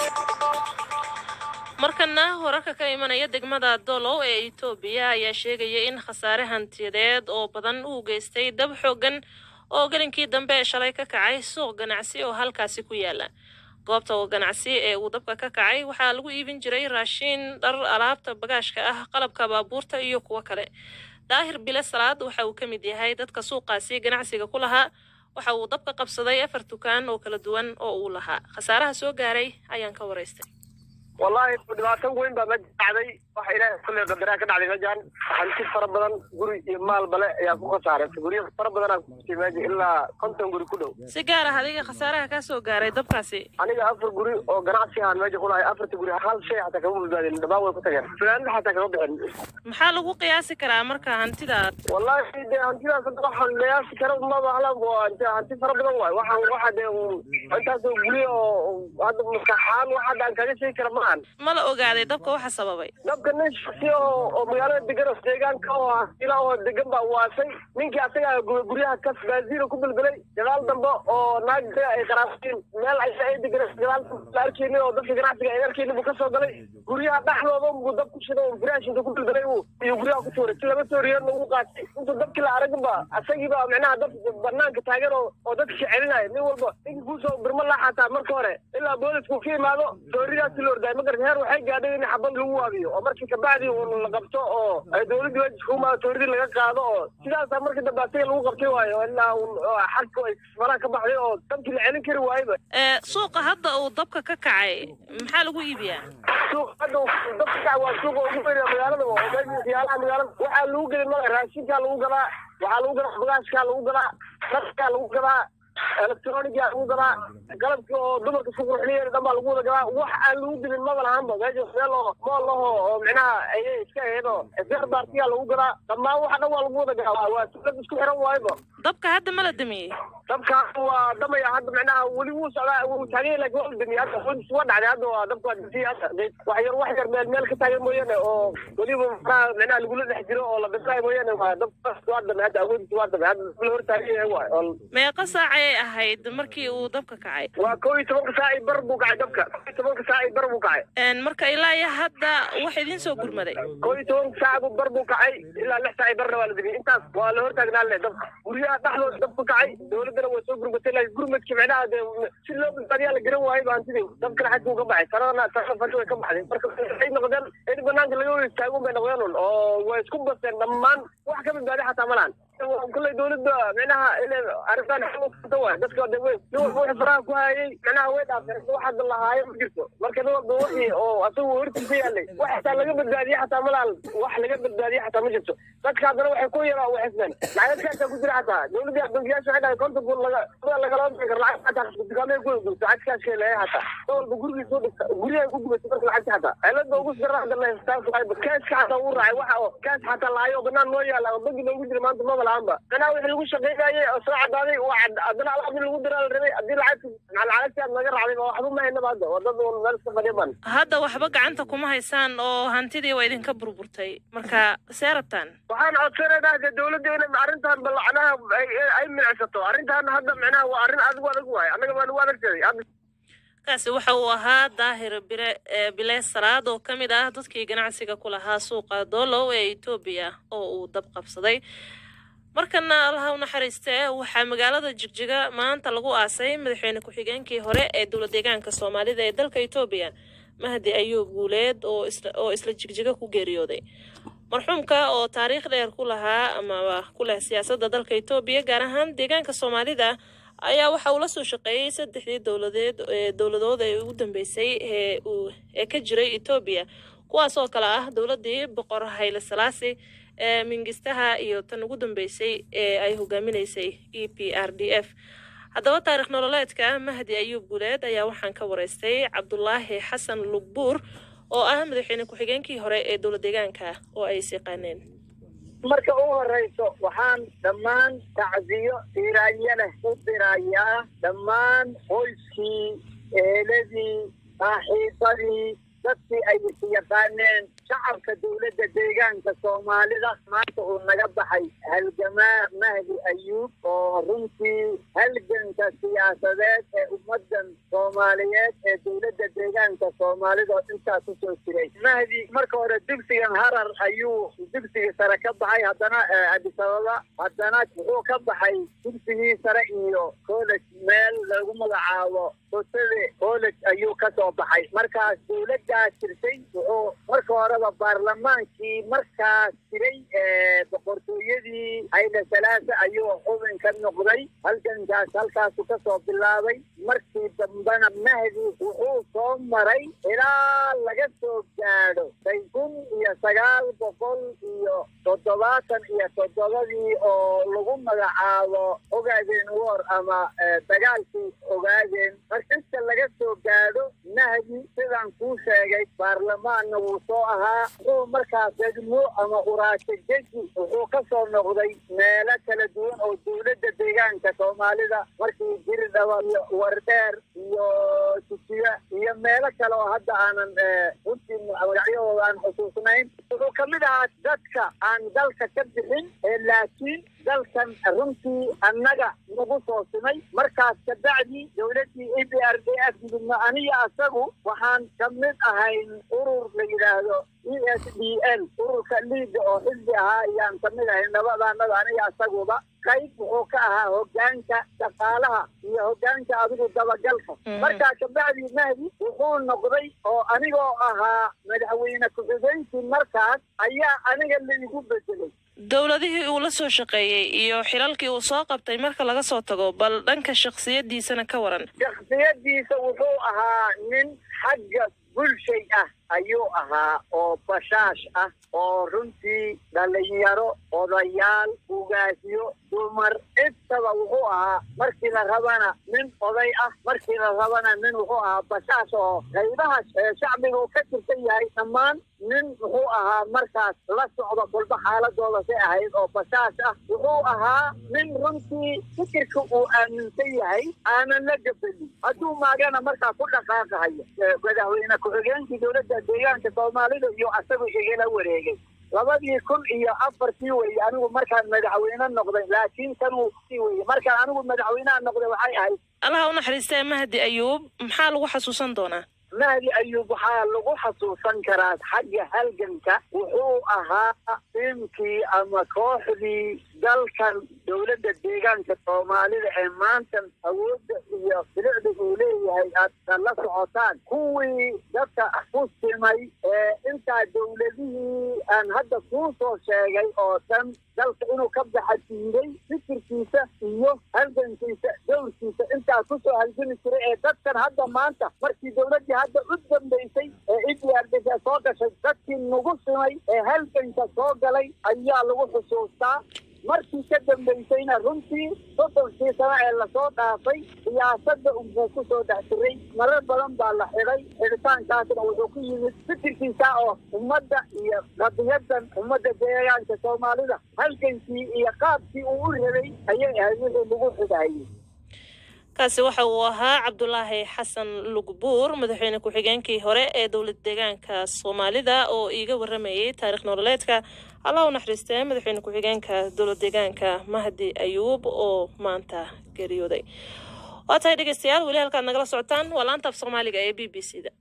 markana wararka ka imanaya degmada dolow ee itoobiya ayaa sheegaya in khasaare hantiyadeed oo badan uu geystay dab xoogan oo gelinkii dambe ee shalay ka kacay suuq ganacsi oo halkaasi ku yaala goobta oo ganacsi ee uu dabka ka kacay waxaa lagu iibin jiray raashiin dhar alaabta bagaashka ah qalabka baabuurta iyo kuwo kale daahir bile salaad waxa uu ka mid yahay dadka suuqaasi ganacsiga ku lahaa waxa uu dabka qabsaday afar dukaan oo kala duwan oo uu lahaa khasaaraha soo gaaray ayaan ka waraystay wallaahi dhibaato weyn baa meja dhacday waxa ilaahay kulle qadaraa ka dhacday mejan hanti fara badan guri iyo maal bale ayaa ku khasaaratay guryo fara badanaa ku jirtay meja ilaa konton guri ku dhow si gaar ah adiga khasaaraha kaa soo gaaray dabkaasi aniga afar guri oo ganacsi ahaan meja ku lahay afarta guri hal shay xataa kama badbaadin dhammaan way ku tageen fanaanada xataa kama bixin maxaa lagu qiyaasi karaa marka hantida wallaahi dee hantidaas hadda waxaan qiyaasi kara maba ahlan waa hanti hanti fara badan waay waxaan waxa dee intaasoo guri oo hadda maskaxaan wax hadda aan kaga sheegi kara ma ahan ma la ogaaday dabka waxa sababay dabka nin shaksi oo oo magaalada degan oo deegaanka oo ah ilaa oo degan baa waasay ninkii asaga gu- guryaha kas baasiina ku bilbilay gadaal dambe oo naag ay qaraabtiin meel ay ay degan gadaal dambe la arkeynin oo dadka ganacsiga ay arkeynin buu kasoo galay guryaha dhexdooda buu dab ku shiday oo firaashinka ku bilbilay uu iyo guryaha ku tuuray si laba tooriyeedna uu qaatay intuu dabkii la araginba asagiiba micnaha dab banaanka taagan oo oo dadka celinaya nin walba ninkii kuusoo birma laa xataa marka hore ilaa boolisku ka imaado tooridaasi la ordaay magarta heer waxay gaadhay in xabad lagu waabiyo oo markii kabacdi uu la qabto oo ay dowladda wajibka umaado tooridii laga qaado oo sidaasaa markii dambe asaga lagu qabtay waayo ilaa uu- oo xagka ay faraha ka baxday oo dabkii la celin kari waayba ee suuqa hadda uu dabka ka kacay maxaa lagu iibiyaa suuq hadda uu dabka kaca waa suuqa ugu weyn ee magaalada oo meesha waxyaalaha magaalada waxaa lagu gelin mala raashinkaa lagu gadaa waxaa lagu gadaa bagaashkaa lagu gadaa raskaa lagu gadaa electronigaa lagu gadaa qalabka oo dumarka isku qurxinayeen dhan baa lagu wada gadaa wax aan lagu gelin maba lahaanba meesha meel oo mool laho oo micnaha ayay iska ahayd oo srbartigaa lagu gadaa dhammaan waxa dhan waa lagu wada gadaa waa tuulad isku xiran waayba dabka hadda ma la damiyey dabkaan waa damaya hadda micnaha weli wuu socdaa wuu taagay laakiin waa la damiyey hadda wadis waa dhacday hadda waa dabka waa damiyey hadda wax yar wax yar meel meel ka taagan mooyaane oo weliba micnaha micnaha lagula dhex jiro oo la bislaayo mooyaane waa dabka waa damay hadda awoodis waa damay hadda la hor taagan yahay waay oo meeqa saac ayay ahayd markii uu dabka kacay waa kow iyo tobanka saac iyo bar buu kacay dabka kow iyo tobanka saac iyo bar buu kacay Een, marka ilaa iyo hadda wax idiin soo gurmaday kow iyo tobanka saac buu bar buu kacay ilaa lix saac iyo barna waa la damiyey intaas waa la hor taagnaa le dabka guryaha dhexdooda dabka kacay dowladdana waa soo gurmatay laakiin gurmadki micnaha dee si loo badbaadiyaa la garan waayay ba hantidii dabkana xadkuu ka baxay sanadana sanada fanta way ka baxday marka waxay noqdeen in banaanka laga wada istaagun bay noqdeen un oo way isku baseen dhammaan wax ka badbaadi xataa ma lahan kulley dowladda micnaha inay arrintan xaluta waay dadka de wey nin walba wixii faraha ku hayay micnaha way dhaafeen wax hadda lahaayo ma jirto marka nin walba wixii oo asagu hortiisa yaalay wax xataa laga badbaadiye xataa ma lahan wax laga badbaadiye xataa ma jirto dadka haddana waxay ku yaraa waxisbeen lacagadkaasaa ku jira xataa dowladda bangiyaasha waxay dhahay konton kun laga lagalama bixin karo lacag xataa dukaamay ku gurto lacagkaashka leeyahay xataa nin walba gurigiisa u dhigta guryahay ku gubatay marka lacagta xataa cilada ugu sira hadda la histaafayba kaaska xataa uu raacay waxa oo kaas xataa laayo banaan noo yaala oo bangi noogu jira maanta maba lahanba manaa wixii lagu shaqeynayay oo soo cadaaday waa cad haddana alaab in lagu diraa la rabay haddii lacagta macal lacagti aad naga raacday waa waxba ma haynaba hadda waa dad un meel iska fadhiya ban hadda waxba gacanta kuma haysaan oo hantidii waa idinka burburtay marka see rabtaan waxaan codsanaynaa de dowladda inay arrintan balacnaha ay milicsato arrintan hadda micnaha waa arrin adigu adag waaye annaga baa nagu adagtaday hadda kaasi waxa uu ahaa daahir bire ee bile salaad oo ka mid ah dadkii ganacsiga ku lahaa suuqa doolow ee etoobiya oo uu dab qabsaday markana allaha u naxariistee waxaa magaalada jigjiga maanta lagu aasay madaxweyne ku-xigeenkii hore ee dowlad deegaanka soomaalida ee dalka etoobiya mahdi ayuub guuleed oo isla oo isla jigjiga ku geeriyooday marxuumka oo taariikh dheer ku lahaa amaba ku leh siyaasadda dalka etoobiya gaar ahaan deegaanka soomaalida ayaa waxa uu la soo shaqeeyey saddexdii dowladeed ee dowladood ee ugu dambeysay ee uu ee ka jiray etoobiya kuwaas oo kale ah dowladdii boqor hayle salaasi ee mingistaha iyo tan ugu dambeysay ee ay hogaaminaysay e p r d f haddaba taarikh nololeedka mahdi ayuub guuleed ayaa waxaan ka wareystay cabdulaahi xasan lugbuur oo ah madaxweyne ku-xigeenkii hore ee dowlad deegaanka oo ay is yaqaaneen marka u horeyso waxaan dhammaan tacsiyo tiiraanya leh u dirayaa dhammaan qoyskii eeladii saaxiibadii dadkii ay is yaqaaneen shacabka dowladda deegaanka soomaalida maanta uu naga baxay halgamaa mahdi ayuub oo runtii halganka siyaasadeed ee ummadan soomaaliyeed ee dowladda deegaanka soomaalida oo intaa kusoo jiray mahdi marka hore dugsigan harar ayuu dugsigii sare ka baxay haddana addis ababa haddana wuxuu ka baxay dugsigii sare iyo college meel lagu magacaabo hosade college ayuu ka soo baxay markaas dowladdaa jirtay wuxuu marka horeba baarlamaankii markaas jiray boqortooyadii hayle salaasa ayuu xubin ka noqday halgankaas halkaasu ka soo bilaabay markii dambena mahdi wuxuu soo maray ilaa laga soo gaadho say kun iyo sagaal boqol iyo toddobaatan iyo toddobadii oo lagu magacaabo ogaadeen war ama dagaalkii ogaadeen markasta laga soo gaadho mahdi sidaan kuu sheegay baarlamaanna wuu soo ahaa wuxuu markaas degmo ama uraasho jeji wuxuu ka soo noqday meelo kala duwan oo dowladda deegaanka soomaalida markii jiridhaba iyo wardheer iyo tujiya iyo meelo kale oo hadda aanan runtii magacyahooda aan xusuusnayn wuxuu ka mid ahaa dadka aan dalka ka bixin laakiin dalkan runtii annaga nagu soo simay markaas kabacdi dowladdii e b r d f gudubna aniga asagu waxaan ka mid ahayn urur la yidhaahdo e s d l ururka liiga oo xisbi ahaa ayaan ka mid ahayn nabadaanada aniga asaguba qayb wuxuu ka ahaa hogaanka shaqaalaha iyo hogaanka adigu dabagalka markaa kabacdi mahdi wuxuu noqday oo anigoo ahaa madaxweyne ku-xigeenkii markaas ayaa aniga laigu bedelay dowladihii uu la soo shaqeeyey iyo xilalkii uu soo qabtay marka laga soo tago bal dhanka shakhsiyadiisana ka waran shakhsiyadiisa wuxuu ahaa nin xagga bulshay ah ayuu ahaa oo bashaash ah oo runtii dhalinyaro odayaal ugaasyo dumar intaba wuxuu ahaa markii la rabana nin oday ah markii la rabana nin wuxuu ahaa bashaash oo qaybaha ee shacbiga uu ka tirsan yahay dhammaan nin wuxuu ahaa markaas la socda kolba xaaladooda si ahayd oo bashaash ah wuxuu ahaa nin runtii fikirka uu aaminsan yahay aanan la gabanin hadduu maagana markaa ku dhaqaaqahayo madaxweyne ku-xigeenkii dowladda deegaanka soomaalida iyo asagu igala wareegay labadii kun iyo afartii weye anigu markaan madaxweyne noqday laakiin kanuu sii weye markaan anigu madaxweyneha noqday waxay ahayd allaha u naxariistee mahdi ayuub maxaa lagu xasuusan doonaa mahdi ayuub waxaa lagu xasuusan karaa xagga halganka wuxuu ahaa tiimkii ama kooxdii dalkan dowladda deegaanka soomaalida ee maanta awoodda iyo bilicda uu leeyahay aad la socotaan kuwii dadka ku simay ee intaa dowladihii aan hadda kuu soo sheegay oo dhan dalka inuu ka baxa diiday fikirkiisa iyo halgankiisa dowrkiisa intaa kusoo halgami jiray ee dadkan hadda maanta markii dowladdii hadda u dambaysay ee idiyaardisha soo gashay dadkii nagu simay ee halganka soo galay ayaa lagu xusuustaa markii ka dambaysayna runtii soddonkii sano ee lasoo dhaafay siyaasadda unbuu ku soo dhex jiray marar badan baa la xidhay xidhitaankaasna wuxuu ku yimid fikirkiisa oo ummadda iyo qadiyadan ummadda deegaanka soomaalida halgankii iyo qaabkii uu u rabay ayay ahayd wixii lagu xidhayay kaasi waxa uu ahaa cabdulaahi xasan lugbuur madaxweyne ku-xigeenkii hore ee dowlad deegaanka soomaalida oo iiga waramayay taarikh nololeedka allah u naxariistee madaxweyne ku-xigeenka dowlad deegaanka mahdi ayuub oo maanta geeriyooday waa tahay dhegeystayaal weli halkaad nagala socotaan waa laanta af soomaaliga ee b b c da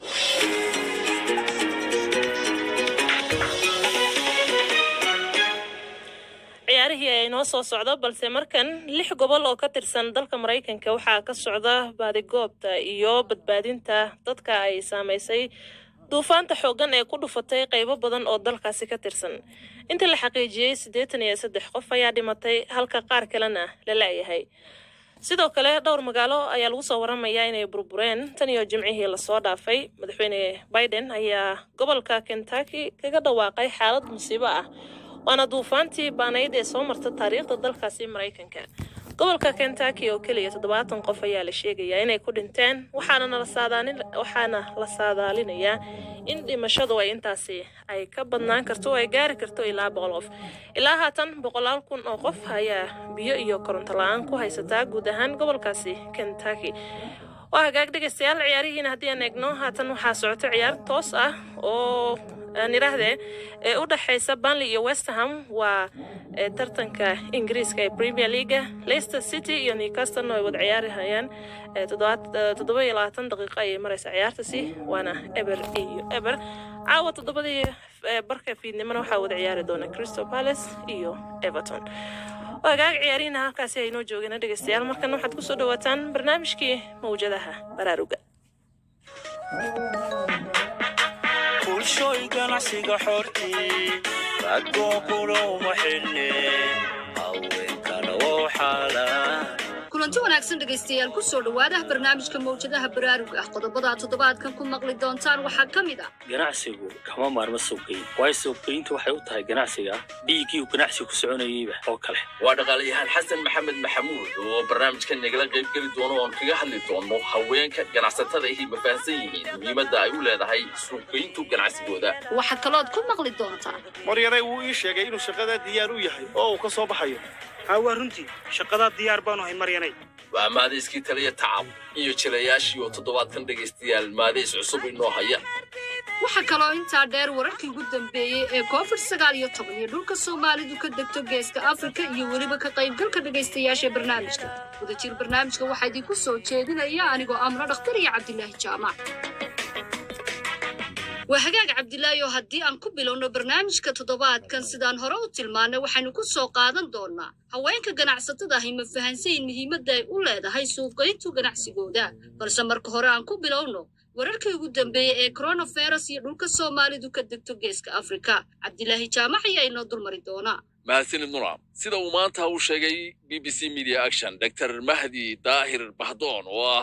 ciyaarihii ay noo soo socdo balse markan lix gobol oo ka tirsan dalka maraykanka waxaa ka socda baadigoobta iyo badbaadinta dadka ay saamaysay duufaanta xooggan ee ku dhufatay qaybo badan oo dalkaasi ka tirsan inta la xaqiijiyey siddeetan iyo saddex qof ayaa dhimatay halka qaar kalena la la'yahay sidoo kale dhowr magaalo ayaa lagu soo waramayaa inay burbureen tan iyo jimcihii lasoo dhaafay madaxweyne biden ayaa gobolka kentucky kaga dhawaaqay xaalad musiibo ah waana duufaantii baanayd ee soo marta taariikhda dalkaasi maraykanka gobolka kentucky oo keliya toddobaatan qof ayaa la sheegayaa inay ku dhinteen waxaana waxaana la saadaalinayaa in dhimashadu ay intaasi ay ka badnaan karto oo ay gaari karto ilaa boqol qof ilaa haatan boqolaal kun oo qof ayaa biyo iyo koronto la-aan ku haysataa guud ahaan gobolkaasi kentucky waa hagaag dhegaystayaal ciyaarihiina haddii aan eegno haatan waxaa socota ciyaar toos ah oo aan idhaahdee ee u dhexaysa banley iyo westerham waa tartanka ingiriiska ee premier leaga leicester city iyo newcastle ay wada ciyaarihayaan toddoba iyo labaatan daqiiqo ayay maraysa ciyaartasi waana eber iyo eber caawa toddobadii barka fiidnimona waxaa wada ciyaari doona crystal palace iyo everton wagaag ciyaarihina halkaasi aynoo joogeen dhegeystayaal markan waxaad kusoo dhawaataan barnaamijkii mawjadaha baraaruga bulshooy ganacsiga xortii ragoo kulowma xilne haweenkana oo xaalaan kulanti wanaagsan dhegaystayaal ku soo dhowaada barnaamijka mawjadaha baraarug ah qodobada toddobaadkan ku maqli doontaan waxaa ka mid ah ganacsigu kama maarmo suuqgeyn waayo suuqgeyntu waxay u tahay ganacsiga dhiiggii uu ganacsigu ku soconayeyba oo kale waa dhaqaalayahaan xasan maxamed maxamuud oo barnaamijkan nagala qaybgeli doono oon kaga hadli doono haweenka ganacsatada ahi ma fahansan yihiin muhiimadda ay u leedahay suuqgeyntu ganacsigooda waxaa kalood ku maqli doontaan maryaray wuu ii sheegay inuu shaqadaa diyaar u yahay oo uu ka soo baxayo haa waa runtii shaqadaa diyaar baanu ahay maryanay waa maadayskii taliya tacab iyo jilayaashii oo toddobaadkan dhegaystayaal maadays cusub inoo haya waxaa kaloo intaa dheer wararkii ugu dambeeyey ee covid sagaal iyo toban iyo dhulka soomaalidu ka degto geeska afrika iyo weliba ka qaybgalka dhegaystayaasha barnaamijka wadajir barnaamijka waxaa idinku soo jeedinaya anigoo amro dhakhtar iyo cabdilaahi jaamac waa hagaag cabdilaahi oo haddii aan ku bilowno barnaamijka toddobaadkan sidaan hore u tilmaannay waxaynu ku soo qaadan doonnaa haweenka ganacsatada ahi ma fahansayin muhiimadda ay u leedahay suuqayntu ganacsigooda balse marka hore aan ku bilowno wararkii ugu dambeeyey ee coronavirus iyo dhulka soomaalidu ka degto geeska afrika cabdilaahi jaamac ayaa inoo dulmari doonaa mahadsanid nura sida uu maanta u sheegay b b c media action dr mahdi daahir bahdoon oo ah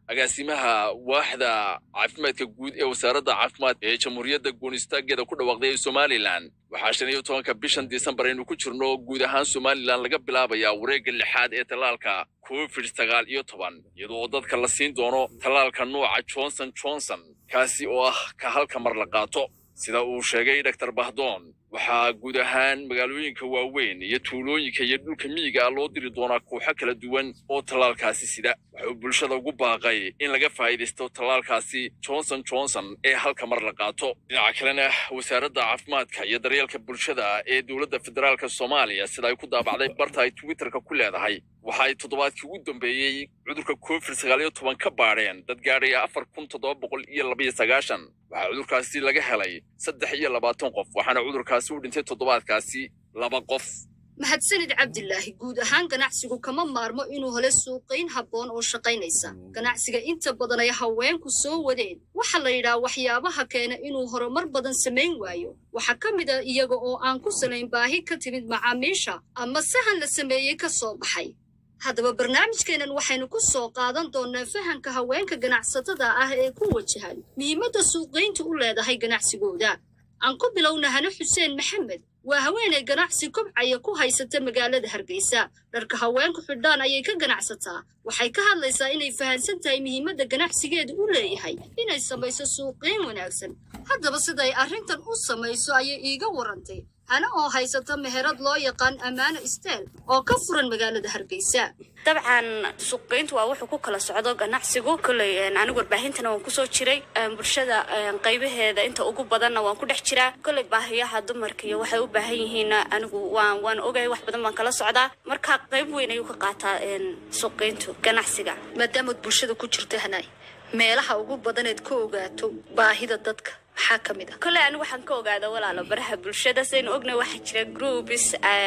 agaasimaha waaxda caafimaadka guud ee wasaaradda caafimaadka ee jamhuuriyadda goonistaaggeeda ku dhawaaqday ee somalilan waxaa shan iyo tobanka bishan disembar aynu ku jirno guud ahaan somalilan laga bilaabayaa wareegga lixaad ee tallaalka covid sagaal iyo toban iyadoo dadka la siin doono tallaalka nuuca johnson johnson kaasi oo ah ka halka mar la qaato sida uu sheegay dr bahdoon waxaa guud ahaan magaalooyinka waaweyn iyo tuulooyinka iyo dhulka miyiga ah loo diri doonaa kooxo kala duwan oo tallaalkaasi sida wuxuu bulshada ugu baaqay in laga faa'iidaysto tallaalkaasi johnson johnson ee halka mar la qaato dhinaca kalena wasaaradda caafimaadka iyo daryeelka bulshada ee dowladda federaalka soomaaliya sida ay ku daabacday barta ay twitterka ku leedahay waxa ay toddobaadkii ugu dambeeyey cudurka covid sagaal iyo toban ka baadheen dad gaadhaya afar kun toddoba boqol iyo labaiyo sagaashan waxaa cudurkaasi laga helay saddex iyo labaatan qof waxaana cudurkaasi u dhintay toddobaadkaasi laba qof mahadsanid cabdilaahi guud ahaan ganacsigu kama maarmo inuu helo suuqayn habboon oo shaqaynaysa ganacsiga inta badan ay haweenku soo wadeen waxaa la yidhaha waxyaabaha keena inuu horumar badan samayn waayo waxaa ka mid a iyaga oo aan ku salayn baahi ka timid macaamiisha ama sahan la sameeyey ka soo baxay haddaba barnaamijkeennan waxaynu ku soo qaadan doonnaa fahamka haweenka ganacsatada ah ee ku wajahan muhiimadda suuqayntu u leedahay ganacsigooda aan ku bilowna hane xuseen maxamed waa haweenay ganacsi kobcaya ku haysata magaalada hargeysa dharka haweenku xidhaan ayay ka ganacsataa waxay ka hadlaysaa inay fahansan tahay muhiimadda ganacsigeedu u leeyahay inay samayso suuqayn wanaagsan haddaba siday arrintan u samayso ayay iiga warantay hana oo haysata meherad loo yaqaan ammaano isteel oo ka furan magaalada hargeysa dabcan suuqgeyntu waa wuxuu ku kala socdo ganacsigu kolley anigu warbaahintana waan kusoo jiray bulshada qaybaheeda inta ugu badanna waan ku dhex jiraa kolley baahiyaha dumarka iyo waxay u baahan yihiin anigu waan waan ogahay wax badan baan kala socdaa marka qayb weyn ayuu ka qaataa suuqgeyntu ganacsiga maadaamaad bulshada ku jirto hanaay meelaha ugu badaneed ka ogaato baahida dadka maxaa ka mid ah kolley anigu waxaan ka ogaada walaalo baraha bulshada saynu ognay waxaa jira groups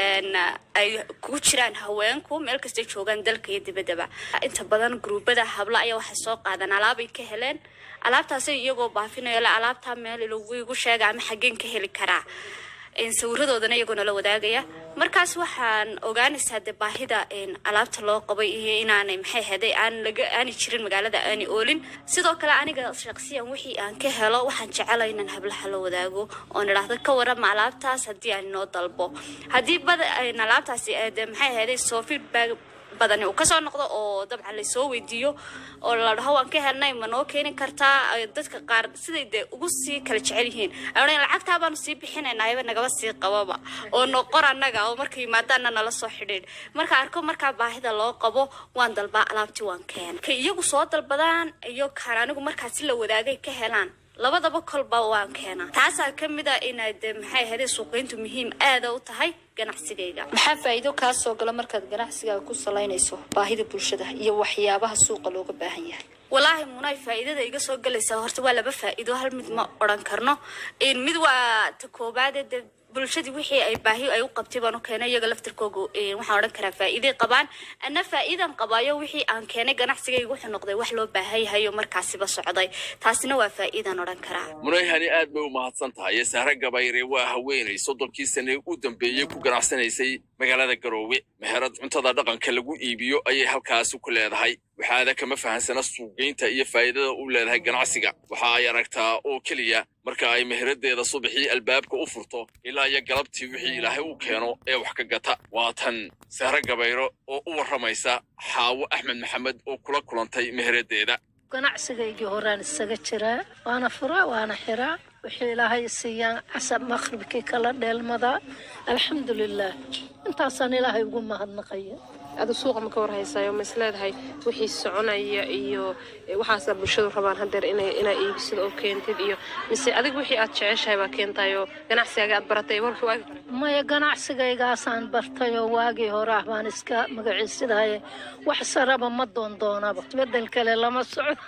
ay ku jiraan haweenku meel kastay joogaan dalka iyo dibaddaba inta badan gruubada hablo ayaa waxay soo qaadaan alaabay ka heleen alaabtaasay iyagoo baafinaya la alaabtaa meel lagu igu sheega ama xaggeen ka heli karaa sawiradoodana iyagoo nala wadaagaya markaas waxaan ogaanaysaa de baahida alaabta loo qabay iyo inaanay maxay haday aan laga aanay jirin magaalada aanay oolin sidoo kale aniga shaqsiyan wixii aan ka helo waxaan jecelay inaan hablaha la wadaago oon idhaahdo ka warama alaabtaas haddii aan inoo dalbo haddii bada alaabtaasi de maxay haday soo feedback badani uu kasoo noqdo oo dabcan laysoo weydiiyo oo la dhaho waan ka helnay ma noo keeni kartaa dadka qaar siday dee ugu sii kala jecel yihiin ay lacagtaa baanu sii bixinaynaa ayaba nagaba sii qababa oo noqor annaga oo marka yimaadaana nala soo xidhiidh marka arko markaa baahida loo qabo waan dalbaa alaabtii waan keena ka iyagu soo dalbadaan iyo kaan anigu markaasi la wadaagay ka helaan labadaba kolba waan keenaa taasaa ka mid a inay de maxay ahayd suuqayntu muhiim aada u tahay ganacsigayga maxaa faa'iido kaa soo gala markaad ganacsigaaga ku salaynayso baahida bulshada iyo waxyaabaha suuqa looga baahan yahay walaahi munay faa'iidada iga soo galaysaa horta waa laba faa'iido hal mid ma odhan karno mid waa ta koobaade de bulshadii wixii ay baahi ay u qabtay baan u keenay iyaga laftirkooga waxaan odhan karaa faa'iiday qabaan ana faa'iidan qabaayo wixii aan keenay ganacsigayga wuxuu noqday wax loo baahan yahay oo markaasiba socday taasina waa faa'iidaan odhan karaa munayhani aad bay u mahadsan tahay sahre gabayre waa haweenay soddonkii sane u dambeeyey ku ganacsanaysay magaalada garoowe meherad cuntada dhaqanka lagu iibiyo ayay halkaasi ku leedahay waxaada kama fahansana suuqgeynta iyo faa'iidada u leedahay ganacsiga waxa ay aragtaa oo keliya marka ay meheradeeda subaxii albaabka u furto ilaa iyo galabtii wixii ilaahay u keeno ee wax ka gata waa tan sahre gabayro oo u warramaysa xaawo axmed maxamed oo kula kulantay meheradeeda ganacsigaygii horaan isaga jiraa waana furaa waana xiraa wixii ilaahay siiyaan casab maqribkii kala dheelmadaa alxamdulilaah intaasaan ilaahay ugu mahadnaqaya adu suuqa ma ka warhaysaayo ma is leedahay wixii soconaya iyo waxaasa bulshadu rabaan hadeer inay inaa iibisid oo keentid iyo mise adig wixii aad jeceshahay baa keentayo ganacsigaaga aad baratay warkii waagi maya ganacsigaygaasaan bartay oo waagii hore ah baan iska magaciisidahay wax saraba ma doondoonaba isbedel kale lama socdo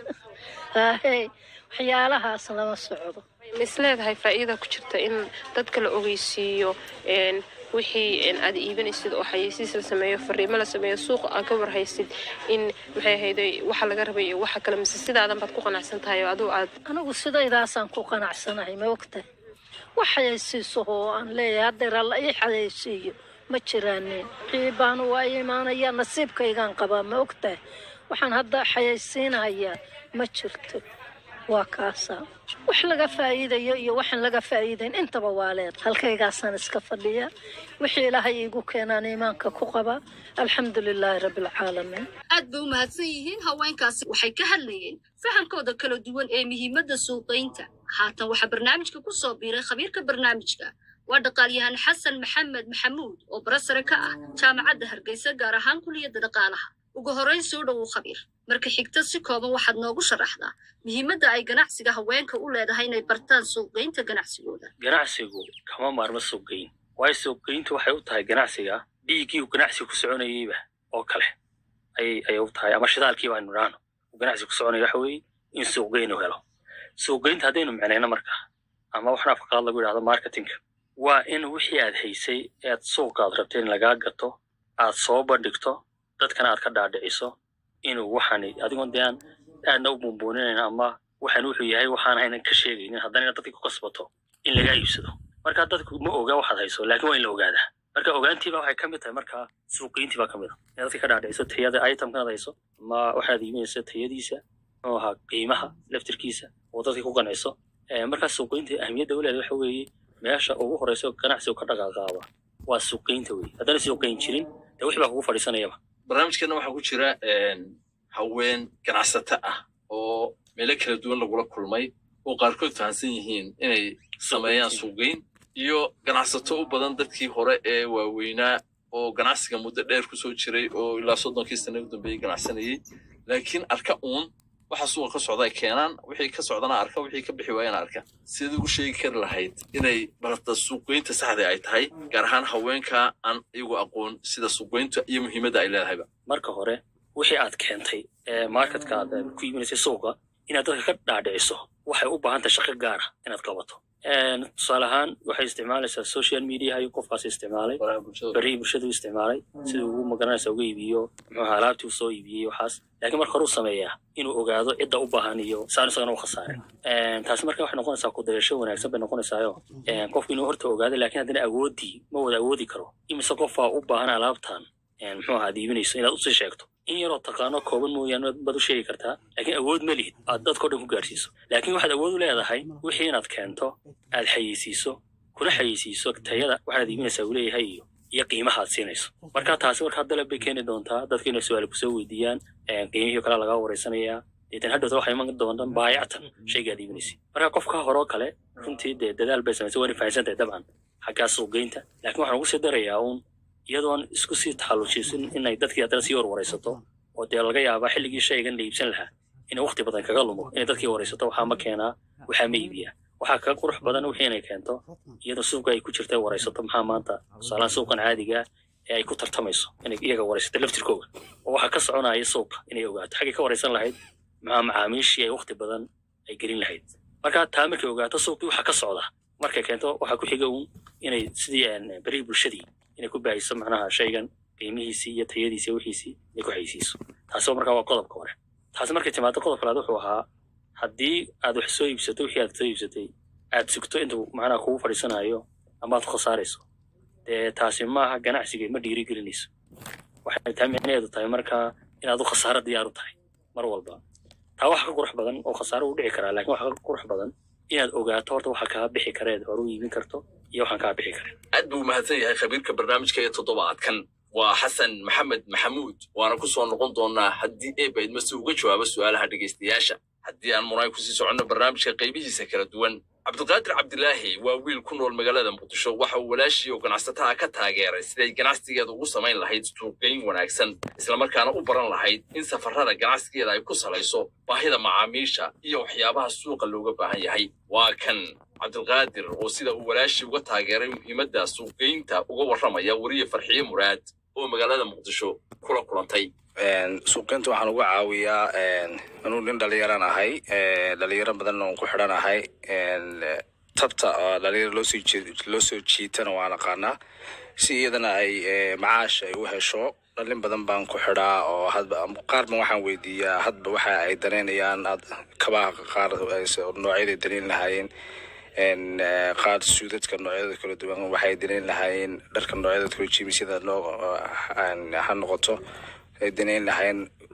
haahey waxyaalahaas lama socdo ma is leedahay faa'iida ku jirta in dadka la ogeysiiyo wixii aad iibinaysid oo xayeysiis la sameeyo fariimo la sameeyo suuqa aad ka warhaysid in maxay ahayde waxa laga rabay iyo waxa kale mise sidaadan baad ku qanacsan tahay oo aduu aad anigu sidaydaasaan ku qanacsanahay ma ogtahay wax xayeysiiso oo aan leeyahay haddeer alla ii xayeysiiyo ma jiraanin wixii baanu waa imaanaya nasiibkaygaan qabaa ma ogtahay waxaan hadda xayaysiinahayaa ma jirto waa kaasaa wax laga faa'iidayo iyo waxaan laga faa'iidayn intaba waa leed halkaygaasaan iska fadhiya wixii ilaahay iigu keenaan iimaanka ku qabaa alxamdu lilaahi rabbilcaalamiin aad bay u mahadsan yihiin haweenkaasi waxay ka hadlayeen fahamkooda kala duwan ee muhiimadda suuqaynta haatan waxaa barnaamijka ku soo biiray khabiirka barnaamijka waa dhaqaalyahan xasan maxamed maxamuud oo barasare ka ah jaamacadda hargeysa gaar ahaan kuliyadda dhaqaalaha ugu horrayn soo dhowow khabiir marka xigta si kooban waxaad noogu sharaxdaa muhiimadda ay ganacsiga haweenka u leedahay inay bartaan suuqgeynta ganacsigooda ganacsigu kama maarmo suuqgeyn waayo suuqgeyntu waxay u tahay ganacsiga dhiiggii uu ganacsiga ku soconayeyba oo kale ayay ayay u tahay ama shidaalkii baanu idhaahno uu ganacsiga ku soconaya waxa weeye in suuqgeyn uu helo suuqgeynta haddaynu micnayno markaa ama waxna afka qaad lagu yidhahdo marketingka waa in wixii aad haysay ead suuqa aad rabtay in lagaa gato aad soo bandhigto dadkana aad ka dhaadhiciso inuu waxani adigoon dee aan aadna u buunbuuninayn ama waxaan wuxuu yahay waxaan haynan ka sheegaynin haddana inaad dadkii ku kasbato in lagaa iibsado marka dadku ma ogaa waxaad hayso laakiin waa in la ogaadaa marka ogaantiiba waxay ka mid tahay markaa suuqiintii baa ka mid a inaad dadkii ka dhaadhiciso tayada itemkanaad hayso ama waxaad iibinayso tayadiisa muxuu ahaa qiimaha laftirkiisa oo dadkii ku qanciso markaa suuqiinta ahmiyadda u leedahay waxa weeye meesha ugu horeysa ganacsigu ka dhaqaaqaaba waa suuqiinta wey haddana suuqayn jirin dee wixii baa kugu fadhiisanayaba barnaamijkeena waxaa ku jira haween ganacsato ah oo meelo kala duwan lagula kulmay oo qaarkood fahamsan yihiin inay sameeyaan suuqgeyn iyo ganacsato u badan dadkii hore ee waaweynaa oo ganacsiga muddo dheer kusoo jiray oo ilaa soddonkii sane u dambeeyey ganacsanayey laakiin arka uun waxa suuqa ka socda ay keenaan wixii ka socdana arka wixii ka bixi waayana arka sidii ugu sheegi kari lahayd inay barata suuqgeynta saxda ay tahay gaar ahaan haweenka aan iyagu aqoon sida suuqgeynta iyo muhiimadda ay leedahayba marka hore wixii aad keentay ee marketka aad ku iibinaysay suuqa inaad dadka ka dhaadhiciso waxay u baahan tahay shaqo gaara inaad qabato tusaale ahaan waxay isticmaalaysaa social media ayuu qofkaasi isticmaalay berihii bulshada u isticmaalay siduu ugu magaranaysa uga iibiyo muxuuha alaabtii uu soo iibiyey waxaas laakiin marka hore u sameeyaa inuu ogaado cidda u baahan iyo saan isagana u khasaarin taasi marka waxay noqonaysaa ku dayasho wanaagsan bay noqonaysaayo qofku inuu horta ogaado laakiin haddana awoodii ma wada awoodi karo imise qofaa u baahan alaabtan muxuu ahaa aad iibinayso inaad usii sheegto in yaroo taqaano kooban mooyaane baad u sheegi kartaa laakiin awood ma lihid aad dadkao dhan ku gaarsiiso laakiin waxaad awood u leedahay wixii inaad keento aad xayeysiiso kuna xayeysiiso tayada waxaad iibinaysaa uu leeyahay iyo iyo qiimaha aad siinayso marka taasi markaa dalab bay keeni doontaa dadka inay su-aal kusoo weydiiyaan qiimihii kale lagaa wareysanayaa deetan hadhowta waxay iman doontaan baayactan shayga aad iibinaysa marka qofka horoo kale runtii dee dadaal bay samaysay waana fahansantahay dabcan xaggaa suuqgeynta laakiin waxaan ugu sii darayaa uun iyadoon isku sii taxallujiisin inay dadkii haddana sii warwaraysato oo dee laga yaabaa xilligii shaygan la iibsan lahaa inay waqti badan kaga lumo inay dadkii waraysato waxaa ma keenaa waxaa ma iibiyaa waxaa kaga qurux badan wixii inay keento iyadoo suuqa ay ku jirta waraysato maxaa maanta tusaalaan suuqan caadiga ee ay ku tartamayso inay iyaga waraysato laftirkooga oo waxaa ka soconaya suuqa inay ogaato xaggay ka waraysan lahayd maxaa macaamiishii ay waqti badan ay gelin lahayd marka taa markay ogaato suuqii waxaa ka socda markay keento waxaa ku xiga uun inay sidii berihii bulshadii inay ku baahiso macnaha shaygan qiimihiisii iyo tayadiisii wixiisii inay ku xaysiiso taasi markaa waa qodobka hore taasi markay timaado qodobka labaad wuxuu ahaa haddii aad wax soo iibsato wixii aad soo iibsatay aad sugto intuu macnaha kugu fadhiisanayo ama aad khasaarayso dee taasi maaha ganacsiga ma dhiiri gelinayso waxay taa micnaheedu tahay markaa inaad u khasaaro diyaar u tahay mar walba taa waxa ka qurux badan oo khasaaro u dhici karaa laakiin waxa ka qurux badan inaad ogaato horta waxa kaa bixi kareed hore u iibin karto iyo waxaan kaa bixi karin aad buu mahadsan yahay khabiirka barnaamijka ee toddobaadkan waa xasan maxamed maxamuud waana ku soo noqon doonaa haddii eeba idmase uga jawaabo su'aalaha dhegaystayaasha haddii aan munaay kusii soconno barnaamijka qaybihiisa kala duwan cabdiqaadir cabdilaahi waa wiil ku nool magaalada muqdisho waxa uu walaashii oo ganacsataha ka taageeray siday ganacsigeeda ugu samayn lahayd suuqgeyn wanaagsan islamarkaana u baran lahayd in safarrada ganacsigeeda ay ku salayso baahida macaamiisha iyo waxyaabaha suuqa looga baahan yahay waa kan cabdilqaadir oo sida uu walaashii uga taageeray muhiimadda suuqgeynta uga warramaya weriye farxiye muraad oo magaalada muqdisho kula kulantay suuqgeynta waxaan uga caawiyaa anuu nin dhalinyaran ahay dhalinyaro badan oon ku xidhan ahay tabta dhalinyaro loosoo loo soo jiitana waan aqaanaa si iyadana ay macaash ay u hesho dhalin badan baan ku xidhaa oo hadba qaarba waxaan weydiiyaa hadba waxa ay danaynayaan kabaha qaar noocyaday danayn lahaayeen qaar suudadka noocyada kala duwan waxay danayn lahaayeen dharka noocyada kala jimisyada loo ha noqoto ay danayn lahaayeen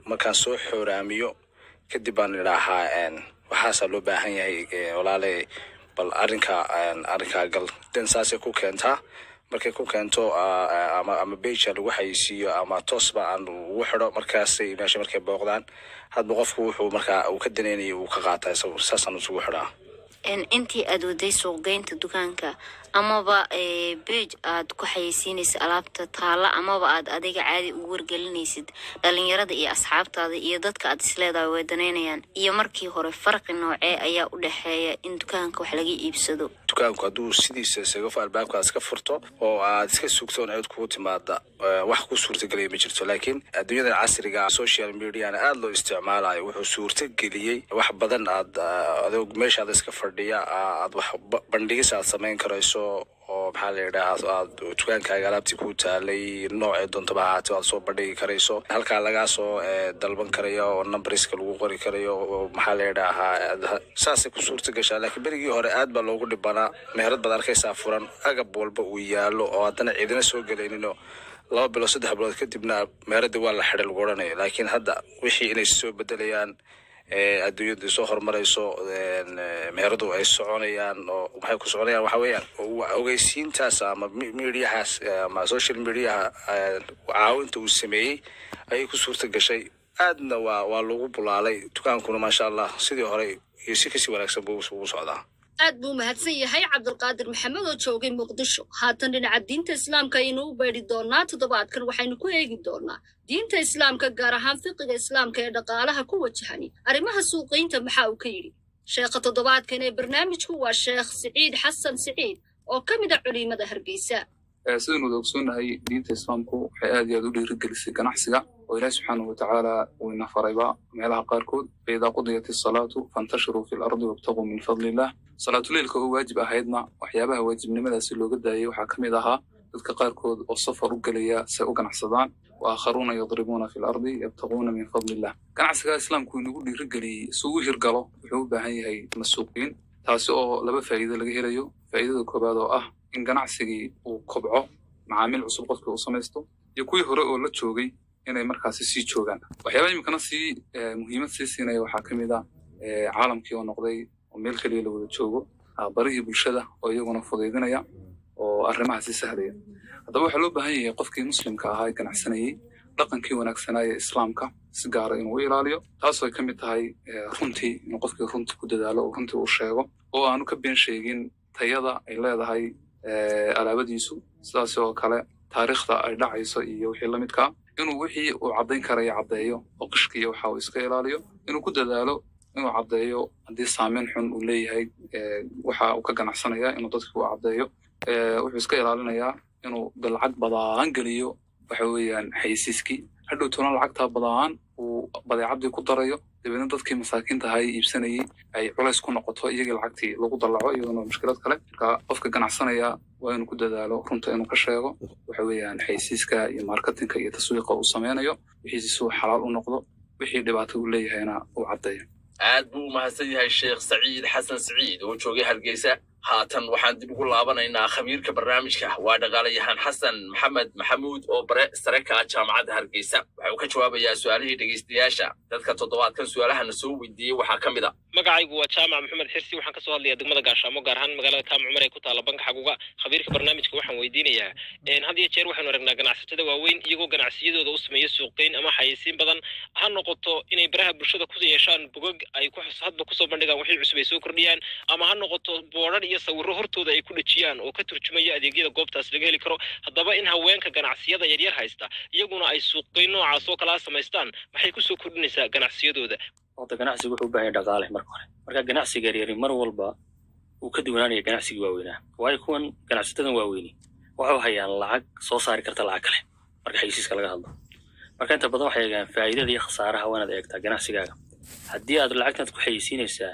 markaan soo xooraamiyo kadib baan idhaahaa een, waxaasaa loo baahan yahay ee, walaale bal arrinka een, arrinkaa gal den saasay ku keentaa markay ku keento aa, aa, ama ama beja lagu xayeysiiyo ama toosba aan ugu xidho markaasay meesha markay booqdaan hadba qofku wuxuu markaa uu ka danaynaya uu ka qaataa isagu saasaan isugu xidhaa En intii aad waday suuqgeynta dukaanka amaba beej aad ku xayeysiinaysa alaabta taala amaba aad adiga caadi ugu wargelinaysid dhalinyarada iyo asxaabtaada iyo dadka aad isleedahay way danaynayaan iyo markii hore farqi noocee ayaa u dhexeeya in dukaanka wax laga iibsado dukaanku hadduu sidiisa isaga fu- albaabka aad iska furto oo aad iska sugto in cid kugu timaada eh, wax ku suurtagelaya ma jirto laakiin adduunyadan casriga social mediana aada loo isticmaalayo wuxuu suurtageliyey wax badan aad ah, adoo meeshaada iska fadhiya ah, aad wax ba- bandhigis aad samayn karayso oo maxaa la yidhaha aad dukaankaaga alaabtii ku taalay noocee doontaba ha ahaatee aad soo bandhigi karayso halkaa lagaa soo eh, dalban karayo oo numberiska lagu qori karayo oo maxaa la yidhaahaa aad- saasay ku suurta gashaa laakiin berigii hore aad baa loogu dhibanaa meherad baad arkaysaa furan agab walba uu yaallo oo haddana ciidina soo gelayninoo laba bilood saddex bilood kadibna meheradii waa la xidhay lagu odhanayo laakiin hadda wixii inay soo bedelayaan ee adduunyadu soo horumarayso een, ee, meheradu ay soconayaan oo maxay ku soconayaan waxa weeyaan wa- ogeysiintaas ama mi- mediahaas ee, ama social mediaha ee, caawinta uu sameeyey ayay ku suurta gashay aadna waa waa lagu bulaalay dukaankuna maasha allah sidii hore iyo si kasii wanaagsan buu ugu socdaa aad buu mahadsan yahay cabdulqaadir maxamed oo joogay muqdisho haatan dhinaca diinta islaamka ayaynu u beedhi doonaa toddobaadkan waxaynu ku eegi doonaa diinta islaamka gaar ahaan fiqiga islaamka ee dhaqaalaha ku wajahani arrimaha suuqiynta maxaa uu ka yidhi sheekha toddobaadkan ee barnaamijku waa sheekh siciid xasan siciid oo ka mid a culimada hargeysa Eh, sidaynu wada ogsoonnahay diinta islaamku waxay aad iyo aad u dhiirigelisay ganacsiga oo ilaahi subxaanahu watacaala uu ina farayba meelaha qaarkood faidaa qudiyat isalaatu fantashiruu fi lardi wabtaguu min fadlillah salaatuleilka oo waajib ahaydna waxyaabaha waajibnimadaasi looga daayay waxaa ka mid ahaa dadka qaarkood oo safar u gelaya si ay u ganacsadaan wa aakharuuna yadribuuna fi lardi yabtaguuna min fadlillah ganacsiga islaamku inagu dhiirigeliyey si uu u hirgalo wuxuu u baahan yahay masuuqiin taasi oo laba faa'iido laga helayo faa'iidada koowaad oo ah in ganacsigii uu kobco macaamiil cusub qofkii uu samaysto iyo kuwii hore oo la joogay inay markaasi sii joogaan waxyaabaha iminkana sii eh, muhiimad sii siinaya waxaa ka mid ah eh, caalamkii oo noqday oo meel keliya la wada joogo ah, barihii bulshada oo iyaguna fudaydinaya oo arrimaha sii sahlaya haddaba waxaa loo baahan yahay qofkii muslimka ahaa ee ganacsanayey dhaqankii wanaagsanaa ee islaamka si gaara inuu u ilaaliyo taasoo ay ka mid tahay eh, runtii inuu qofkii runtii ku dadaalo oo runtii uu sheego oo aanu ka been sheegin tayada ay leedahay eh, alaabadiisu sidaas oo kale taariikhda ay dhacayso iyo wixii la midkaa inuu wixii uu caddayn karaya caddeeyo oo qishkiiyo waxa uu iska ilaaliyo inuu ku dadaalo inuu caddeeyo haddii saameyn xun uu leeyahay eh, waxa uu ka ganacsanaya inuu dadkii u caddeeyo Eh, wuxuu iska ilaalinayaa inuu de lacag badaan geliyo waxa weeyaan xaysiiskii hadhow tona lacagtaa badaan uu badeecadii ku darayo dabeedna dadkii masaakiinta ahaa ee iibsanayey ay culays ku noqoto iyagii lacagtii lagu dallaco iyaduna mushkilad kale marka qofka ganacsanaya waa inuu ku dadaalo runta inuu ka sheego waxa weeyaan xaysiiska iyo marketinka iyo taswiiqa uu sameynayo wixiisi si uu xalaal u noqdo wixii dhibaato uu leeyahayna uu caddeeyo aad buu u mahadsan yahay sheekh saciid xasan saciid oo joogay hargeysa haatan waxaan dib ugu laabanaynaa khamiirka barnaamijka waa dhaqaalayahan xasan maxamed maxamuud oo bare sare ka ah jaamacadda hargeysa waxa uu ka jawaabayaa su-aalihii dhegeystayaasha dadka toddobaadkan su-aalahana soo weydiiyey waxaa ka mid a magacaygu waa jaamac maxamed xirsi waxaan kasoo hadlayaa degmada gaashaamo gaar ahaan magaalada kaam cumar ee ku taala banka xaguga khabiirka barnaamijka waxaan weydiinayaa een, had iyo jeer waxaynu aragnaa ganacsatada waaweyn iyagoo ganacsiyadooda u sameeya suuqgeyn ama xayeysiin badan ha noqoto inay baraha bulshada ku yeeshaan bogag ay ku hadba kusoo bandhigaan wixii cusub ay soo kordhiyaan ama ha noqoto boodhar iyo sawirro hortooda ay ku dhejiyaan oo ka turjumaya adeegyada goobtaas laga heli karo haddaba in haweenka ganacsiyada yaryar haysta iyaguna ay suuqgeyn noocaas oo kalaa samaystaan maxay kusoo kordhinaysaa ganacsiyadooda horta ganacsigu wuxuu u baahan yahay dhaqaale marka hore marka ganacsiga yaryari mar walba uu ka duwanaanaya ganacsigii waaweynaa waayo kuwan ganacsatadan waaweyni waxay hayaan lacag soo saari karta lacag kale marka xayisiiska laga hadlo marka inta badan waxay eegaan faa'iidada iyo khasaaraha waa inaad eegtaa ganacsigaaga haddii aad lacagtaad ku xayisiinaysaa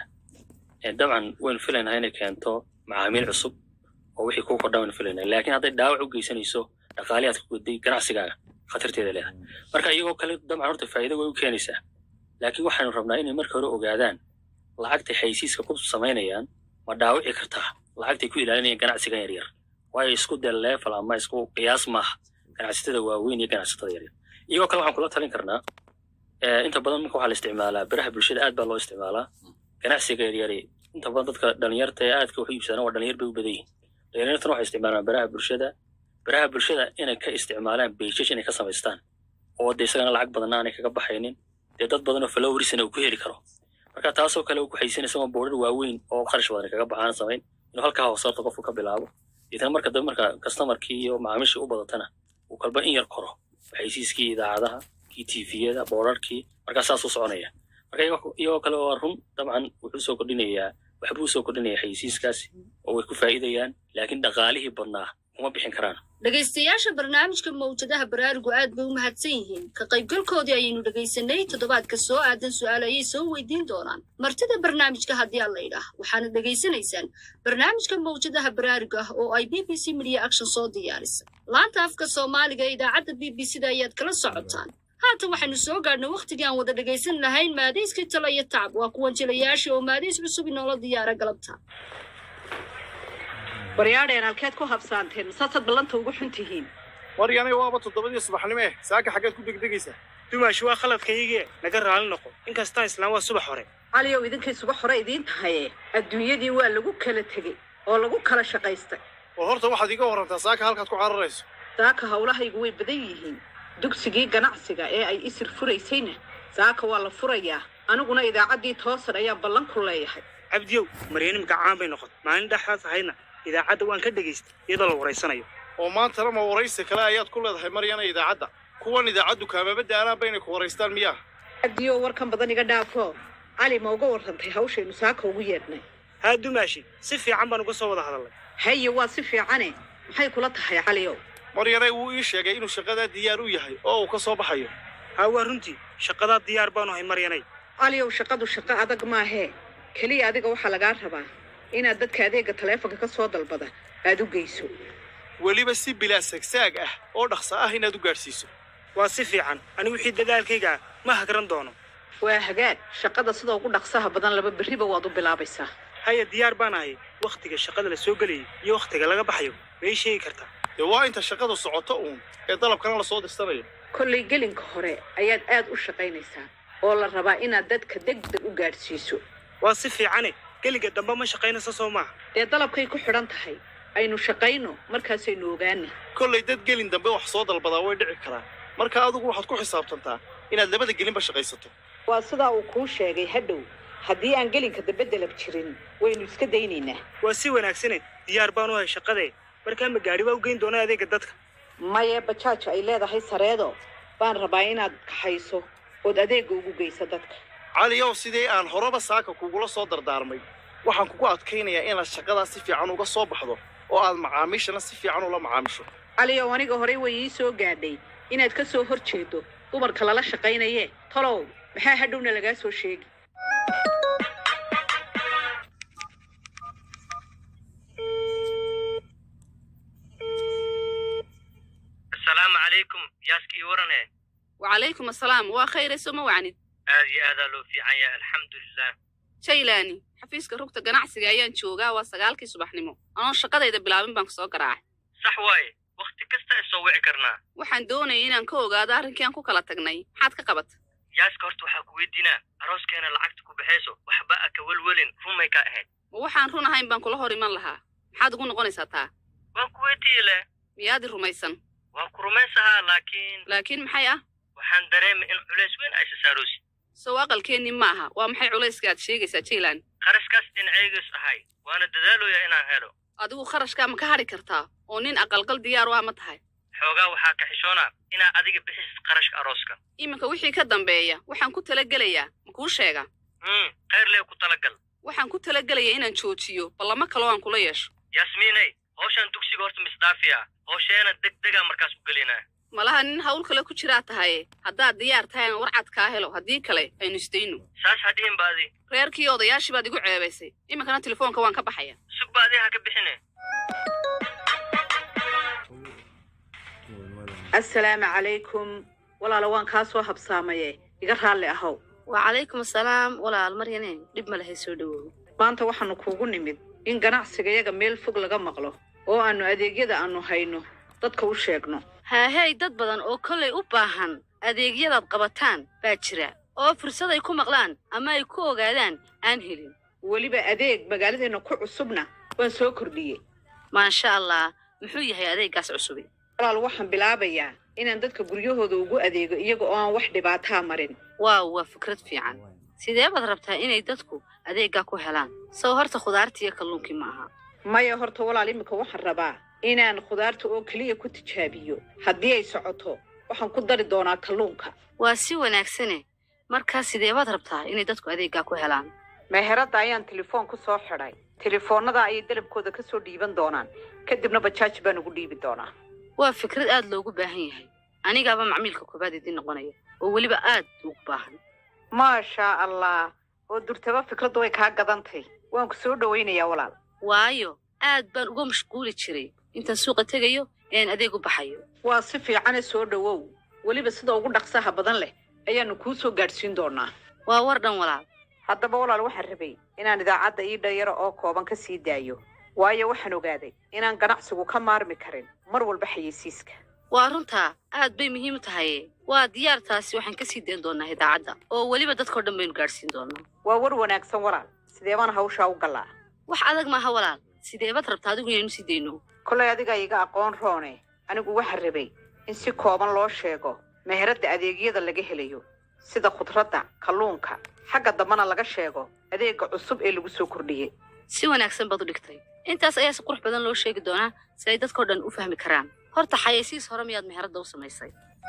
ee dabcan waynu filaynaa inay keento macaamiil cusub oo wixii kuu kordhaa waynu filaynaa laakiin hadday dhaawac u geysanayso dhaqaalihi aad ka goday ganacsigaaga khatarteeda leedahay marka iyagoo kale dabcan horta faa'iido way u keenaysaa laakiin waxaynu rabnaa inay marka hore ogaadaan lacagtay xaysiiska ku samaynayaan ma dhaawici kartaa lacagtay ku ilaalinayaan ganacsigan yaryar waayo isku dee level ama isku qiyaas maaha ganacsatada waaweyn iyo ganacsatada yaryar iyagoo kale waxaan kula talin karnaa Eh, inta badan marka waxaa la isticmaalaa baraha bulshada aad baa loo isticmaalaa ganacsiga yaryari inta badan dadka dhalinyarta ee aadka wax u iibsadaan waa dhalinyar bay u badan yihiin dhalinyartana waxay isticmaalaan baraha bulshada baraha bulshada inay ka isticmaalaan beijash inay ka samaystaan oo de isagana lacag badanna aanay kaga baxaynin dee dad badan oo followersna uu ku heli karo marka taasoo kale uu ku xaysinaysa waa boodhar waaweyn oo kharash badan kaga baxaan samayn inuu halkaa hoosaarta qofku ka bilaabo deetana marka dambe marka customarkii iyo macaamiishii u badatana uu kalba in yar koro xaysiiskii idaacadaha kii tviyada boorarkii markaa saasuu soconaya marka iyagoo- iyagoo kale waa run dabcan wuxuu soo kordhinayaa waxbuu soo kordhinaya xaysiiskaasi oo way ku faa'iidayaan laakiin dhaqaalihii badnaa kuma bixin karaan dhegaystayaasha barnaamijka mawjadaha baraarugu aad bay u mahadsan yihiin ka qaybgalkoodii ayaynu dhegaysanay toddobaadka soo aadan su'aal ayay soo weydiin doonaan martida barnaamijka haddii aan la idhaah waxaana dhegaysanaysaan barnaamijka mawjadaha baraaruga ah oo ay b b c media action soo diyaarisay laanta afka soomaaliga ee idaacadda b b c da ayaad kala socotaan haatan waxaynu soo gaadhnay wakhtigii aan wada dhegaysan lahayn maadayskii talo iyo tacab waa kuwan jilayaasha oo maadays cusub inoola diyaara galabta waryaadheen halkeed ku habsaanteen masaasaad ballanta ugu xun tihiin maryanay waaba toddobadii subaxnimo eh saaka xaggeed ku degdegaysaa dumaashi waa khaladkaygii naga raali noqo inkastaan islaan waa subax hore caliyow idinkay subax hore idiin tahaye adduunyadii waa lagu kala tegey oo lagu kala shaqaystay oo horta waxaad iga warrantaa saaka halkaad ku cararayso saaka howlahaygu way badan yihiin dugsigii ganacsiga ee ay isir furaysayna saaka waa la furayaa aniguna idaacaddii toosan ayaan ballan ku leeyahay cabdiyow maryanimka caan bay noqon maalin dhexdaas ahayna idaacadda waan ka dhegaystay iyadoo la waraysanayo oo maantana ma waraysi kale ayaad ku leedahay maryana idaacadda kuwan idaacaddu kaamaba daalaanba inay ku waraystaan miyaa cabdiyow warkan badan iga dhaafo cali ma uga warrantay hawshaynu saaka ugu yeedhnay haa dumaashi si fiican baan uga soo wada hadalnay haye waa si fiicane maxay kula tahay caliyow maryanay wuu ii sheegay inuu shaqadaa diyaar u yahay oo uu ka soo baxayo haa waa runtii shaqadaa diyaar baanu ahay maryanay caliyow shaqadu shaqo adag maahee keliya adiga waxaa lagaa rabaa inaad dadka adeega taleefonka ka soo dalbada aad u geyso weliba si bilaa sagsaag ah oo dhaqso ah inaad u gaadhsiiso waa si fiican anigu wixii dadaalkayga ah ma hagran doono waa hagaag shaqada sida ugu dhaqsaha badan laba berriba waad u bilaabaysaa haya diyaar baan ahay wakhtiga shaqada la soo gelayay iyo wakhtiga laga baxayo may sheegi kartaa dee waa inta shaqadu socoto uun ee dalabkana la soo dirsanayo kollay gelinka hore ayaad aad u shaqaynaysaa oo la rabaa inaad dadka degdeg u gaadhsiiso waa si fiicane geliga dambe ma shaqaynaysa soo maaha dee dalabkay ku xidhan tahay aynu shaqayno markaasaynu ogaana kollay dad gelin dambe wax soo dalbadaa way dhici karaan marka adigu waxaad ku xisaabtantaa inaad labada gelinba shaqaysato waa sidaa uu kuu sheegay hadhow haddii aan gelinka dambe dalab jirin waynu iska daynaynaa waa si wanaagsane diyaar baan u ahay shaqadee markaa ma gaadhi baa u geyn doonaa adeega dadka maye bajaaj ay leedahay sareedo baan rabaa inaad kaxayso ood adeega ugu geyso dadka caliyow sidii aan horeba saaka kugula soo dardaarmay waxaan kugu adkaynayaa inaad shaqadaa si fiican uga soo baxdo oo aad macaamiishana si fiican ula macaamisho caliyow aniga horey way ii soo gaadhay inaad ka soo hor jeedo dumarka lala shaqaynaye talow maxaa hadhowna lagaa soo sheegi asalaamu calaykum yaaskii warane wacalaykum asalaam waa khayre soma wacnid aad iyo aadaa loo fiican yahay alxamdulilah jaylaani xafiiska rugta ganacsiga ayaan joogaa waa sagaalkii subaxnimo anoon shaqadayda bilaabin baan kusoo garaacay sax waaye wakhti kasta ay soo wici karnaa waxaan doonayay inaan ka ogaado arrinkii aan ku kala tagnay maxaad ka qabata yaaska horta waxaa ku weydiinaa arooskeena lacagta ku baxayso waxba a ka welwelin rumay ka ahayd ma waxaan run ahayn baan kula hor iman lahaa maxaad ugu noqonaysaa taa waan ku weydiiye leh miyaadi rumaysan waan ku rumaysahaa laakiin laakiin maxay ah waxaan dareemay in culays weyn ay sasaarosi sow aqalkeennii ma aha waa maxay culayska aad sheegaysaa jaylan kharashkaas dhinacaygas ahay waana dadaaloyaa inaan helo adigu kharashkaa ma ka hadhi kartaa oo nin aqalgal diyaar u ah ma tahay xoogaa waxaa ka xishoonaa inaa adiga bixisid qarashka arooska iminka wixii ka dambeeya waxaan ku talagelayaa ma kuu sheega hmm khayr lee ku talagal waxaan ku talagelayaa inaan joojiyo ballamo kaloo aan kula yeesho yaasmiinay hawshaan dugsiga horta misdhaafiya hawsheena deg degaa markaas ku gelinaa malaha nin hawl kale ku jiraa tahaye haddaad diyaar tahay aan warcad kaa helo haddii kale aynu isdayno saas hadhihin baadi reerkii odayaashii baad igu ceebaysay iminkana telefoonka waan ka baxaya sug baadi ha ka bixine assalaamu calaykum walaala waan kaa soo habsaamaye iga raalli ahow wacalaykum asalaam walaal maryane dhib ma lahay soo dhawoow maanta waxaanu kuugu nimid in ganacsigayaga meel fog laga maqlo oo aannu adeegyada aannu hayno dadka u sheegno haahey dad badan oo kollay u baahan adeegyadaad qabataan baa jira oo fursad ay ku maqlaan ama ay ku ogaadaan aan helin weliba adeeg magaaladeenna ku cusubna waan soo kordhiyey maasha allah muxuu yahay adeeggaas cusubi walaal waxaan bilaabayaa inaan dadka guryahooda ugu adeego iyaga oo aan wax dhibaataa marin waaw waa fikrad fiican sidee baad rabtaa inay dadku adeeggaa ku helaan sow horta khudaartii iyo kalluunkii ma aha maya horta walaal iminka waxaan rabaa inaan khudaarta oo keliya ku tijaabiyo haddii ay socoto waxaan ku dari doonaa kalluunka waa si wanaagsane markaa sidee baad rabtaa inay dadku adeeggaa ku helaan meheradda ayaan telefoon ku soo xidhay telefoonnada ayay dalabkooda ka soo dhiiban doonaan kadibna bajaaj baan ugu dhiibi doonaa waa fikrad aad loogu baahan yahay anigaaba macmiilka koobaad idin noqonaya oo weliba aad ugu baahan maashaa allah oo durtaba fikraddu way kaa gadantay waan ku soo dhowaynayaa walaal waayo aad baan uga mashquuli jiray intaan suuqa tegayo ean adeeg u baxayo waa si fiicane soo dhowow weliba sida ugu dhaqsaha badan leh ayaannu kuu soo gaadhsiin doonaa waa war dhan walaal haddaba walaal waxaan rabay inaan idaacadda ii dhayaro oo kooban ka sii daayo waayo waxaan ogaaday inaan ganacsigu ka maarmi karin mar walba xayeysiiska waa runtaa aad bay muhiim u tahay waa diyaartaasi waxaan ka sii dayn doonaa idaacadda oo weliba dadkao dhan baynu gaadhsiin doonaa waa war wanaagsan walaal sidee baan hawshaa u gallaa wax adag maaha walaal sideebaad rabtaa adigu inaynu sii dayno kolay adiga iga aqoon roone anigu waxaan rabay in si kooban loo sheego meheradda adeegyada laga helayo sida khudradda kalluunka xagga dambana laga sheego adeegga cusub ee lagu soo kordhiyey si wanaagsan baad u dhigtay intaas ayaa si qurux badan loo sheegi doonaa si ay dadkao dhan u fahmi karaan horta xayeysiis hore miyaad meheradda u samaysay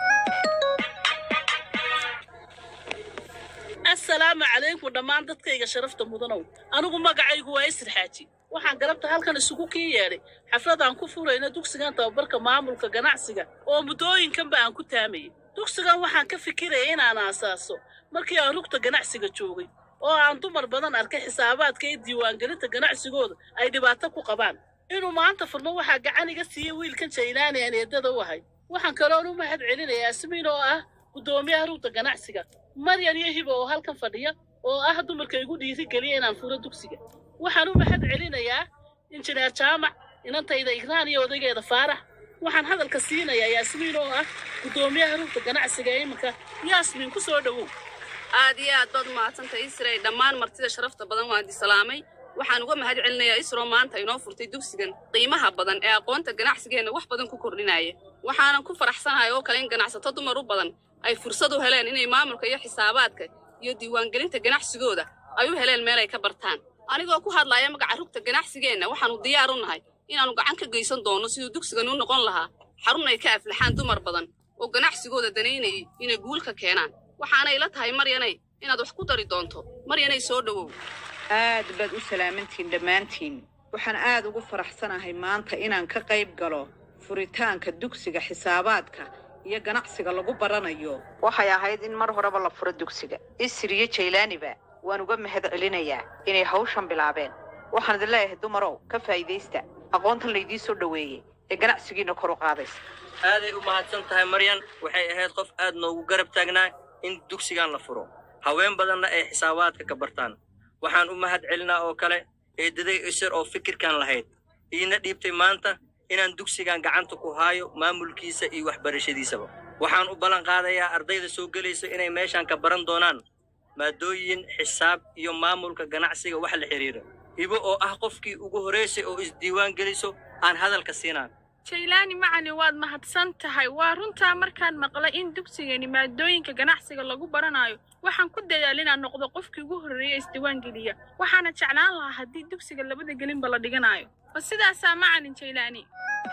assalaamu calaykum dhammaan dadkayga sharafta mudanow anigu magacaygu waa isir xaaji waxaan galabta halkan isugu kii yeedhay xafladaan ku furayna dugsigan tababarka maamulka ganacsiga oo muddooyinkanba aan ku taamayay dugsigan waxaan ka fikiraya inaan aasaaso markii aan rugta ganacsiga joogay oo aan dumar badan arkay xisaabaadka iyo diiwaangelinta ganacsigooda ay dhibaato ku qabaan inuu maanta furmo waxaa gacan iga siiyey wiilkan jaylaani aan eedada u ahay waxaan kaloon u mahad celinayaa asmiin oo ah guddoomiyaha rugta ganacsiga maryan iyo hibo oo halkan fadhiya oo ah dumarka igu dhiirigeliya inaan furo dugsiga waxaan u mahad celinayaa injineer jaamac inantayda igraan iyo odaygeeda faarax waxaan hadalka siinayaa yaasmiin oo ah guddoomiyaha rugta ganacsiga ee iminka yaasmiin ku soo dhowow aad iyo aad baad umahadsantahay isray dhammaan martida sharafta badan waan di salaamay waxaan uga mahad celinayaa isro maanta inoo furtay dugsigan qiimaha badan ee aqoonta ganacsigeenna wax badan ku kordhinaya waxaanan ku faraxsanahay oo kale in ganacsato dumar u badan ay fursad u heleen inay maamulka iyo xisaabaadka iyo diiwaangelinta ganacsigooda ay u heleen meel ay ka bartaan anigoo ku hadlaaya magaca rugta ganacsigeenna waxaanu diyaar u nahay inaannu gacan ka geysan doono siduu dugsigan u noqon lahaa xarun ay ka aflaxaan dumar badan oo ganacsigooda danaynayay inay guul ka keenaan waxaanay la tahay maryanay inaad wax ku dari doonto maryanay soo dhowow aad baad u salaamantiin dhammaantiin waxaan aad ugu faraxsanahay maanta inaan ka qayb galo furitaanka dugsiga xisaabaadka iyo ganacsiga lagu baranayo waxay ahayd in mar horeba la furo dugsiga isir iyo jaylaaniba waan uga mahad celinayaa inay hawshan bilaabeen waxaan idin leeyahay dumarow ka faa'iidaysta aqoontan laydii soo dhoweeyey ee ganacsigiina kor u qaadaysa aaday u mahadsan tahay maryan waxay ahayd qof aad noogu garab taagnaa in dugsigan la furo haween badanna ay xisaabaadka ka bartaan waxaan u mahad celinaa oo kale eedaday isir oo fikirkan lahayd iina dhiibtay maanta inaan dugsigan gacanta ku haayo maamulkiisa iyo waxbarashadiisaba waxaan u ballan qaadayaa ardayda soo gelaysa inay meeshan ka baran doonaan maadooyin xisaab iyo maamulka ganacsiga wax la xidhiira hibo oo ah qofkii ugu horraysay oo isdiiwaan geliso aan hadalka siinaan jaylaani macali waad mahadsan tahay waa runtaa markaan maqlay in dugsigani maadooyinka ganacsiga lagu baranayo waxaan ku dadaal inaan noqdo qofkii ugu horreeya isdiiwaan geliya waxaana jeclaan lahaa haddii dugsiga labada gelinba la dhiganayo ma sidaasaa macalin jaylaani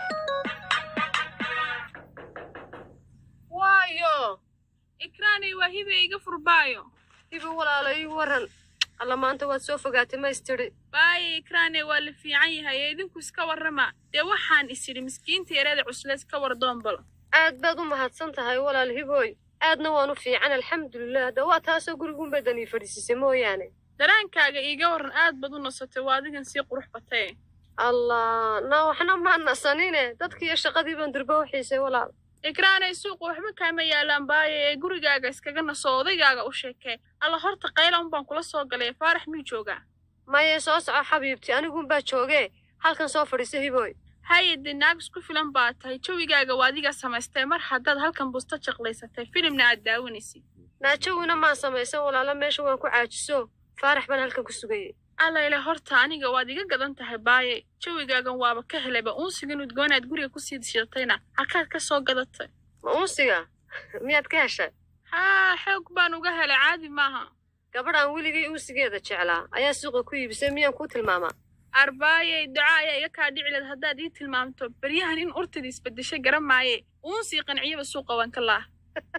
waayo ikraanay waa hibe iga furbaayo hibe walaalo ii waran alla maanta waad soo fogaatay ma istiri baaye ikraane waa la fiican yahay ee idinku iska warrama dee waxaan isidhi miskiinta yareeda cusleys ka war doombal aad baad u mahadsan tahay walaal hibooy aadna waan u fiican alxamdulilah de waa taasoo gurigunbay danii fadhiisisay mooyaane daraankaaga iiga warran aad baad u nasatay waa adigan sii qurux batay allah na waxna maa nasanine dadkiiyo shaqadii baan durba u xiisay walaal ikraanay suuqa waxba kaama yaalaan baaye ee gurigaaga iskaga naso odaygaaga u sheekee alla horta qaylan baan kula soo galay faarax miyuu joogaa maye soo soco xabiibti anigunbaa joogee halkan soo fadhiisa hibooy haye dee naag isku filan baa tahay jawigaaga waa adiga samaystay mar haddaad halkan busto jaqlaysatay filimna aad daawanaysid naajowina maan samaysan walaalo meesha waan ku caajiso faarax baan halkan ku sugayay allayle horta aniga waad iga gadan tahay baaye jawigaagan waaba ka helayba uunsigan udgoonaad guriga kusii dishatayna halkaad ka soo gadatay ma uunsiga miyaad ka heshay haa xoog baan uga helay caadi maaha gabadh aan weligay uunsigeeda jeclaa ayaa suuqa ku iibisay miyaan kuu tilmaamaa arbaayey duca ayaa iga kaa dhici leed haddaad ii tilmaamto beryahan in urtida isbedeshay garan maaye uunsii qanciyaba suuqa waan ka laah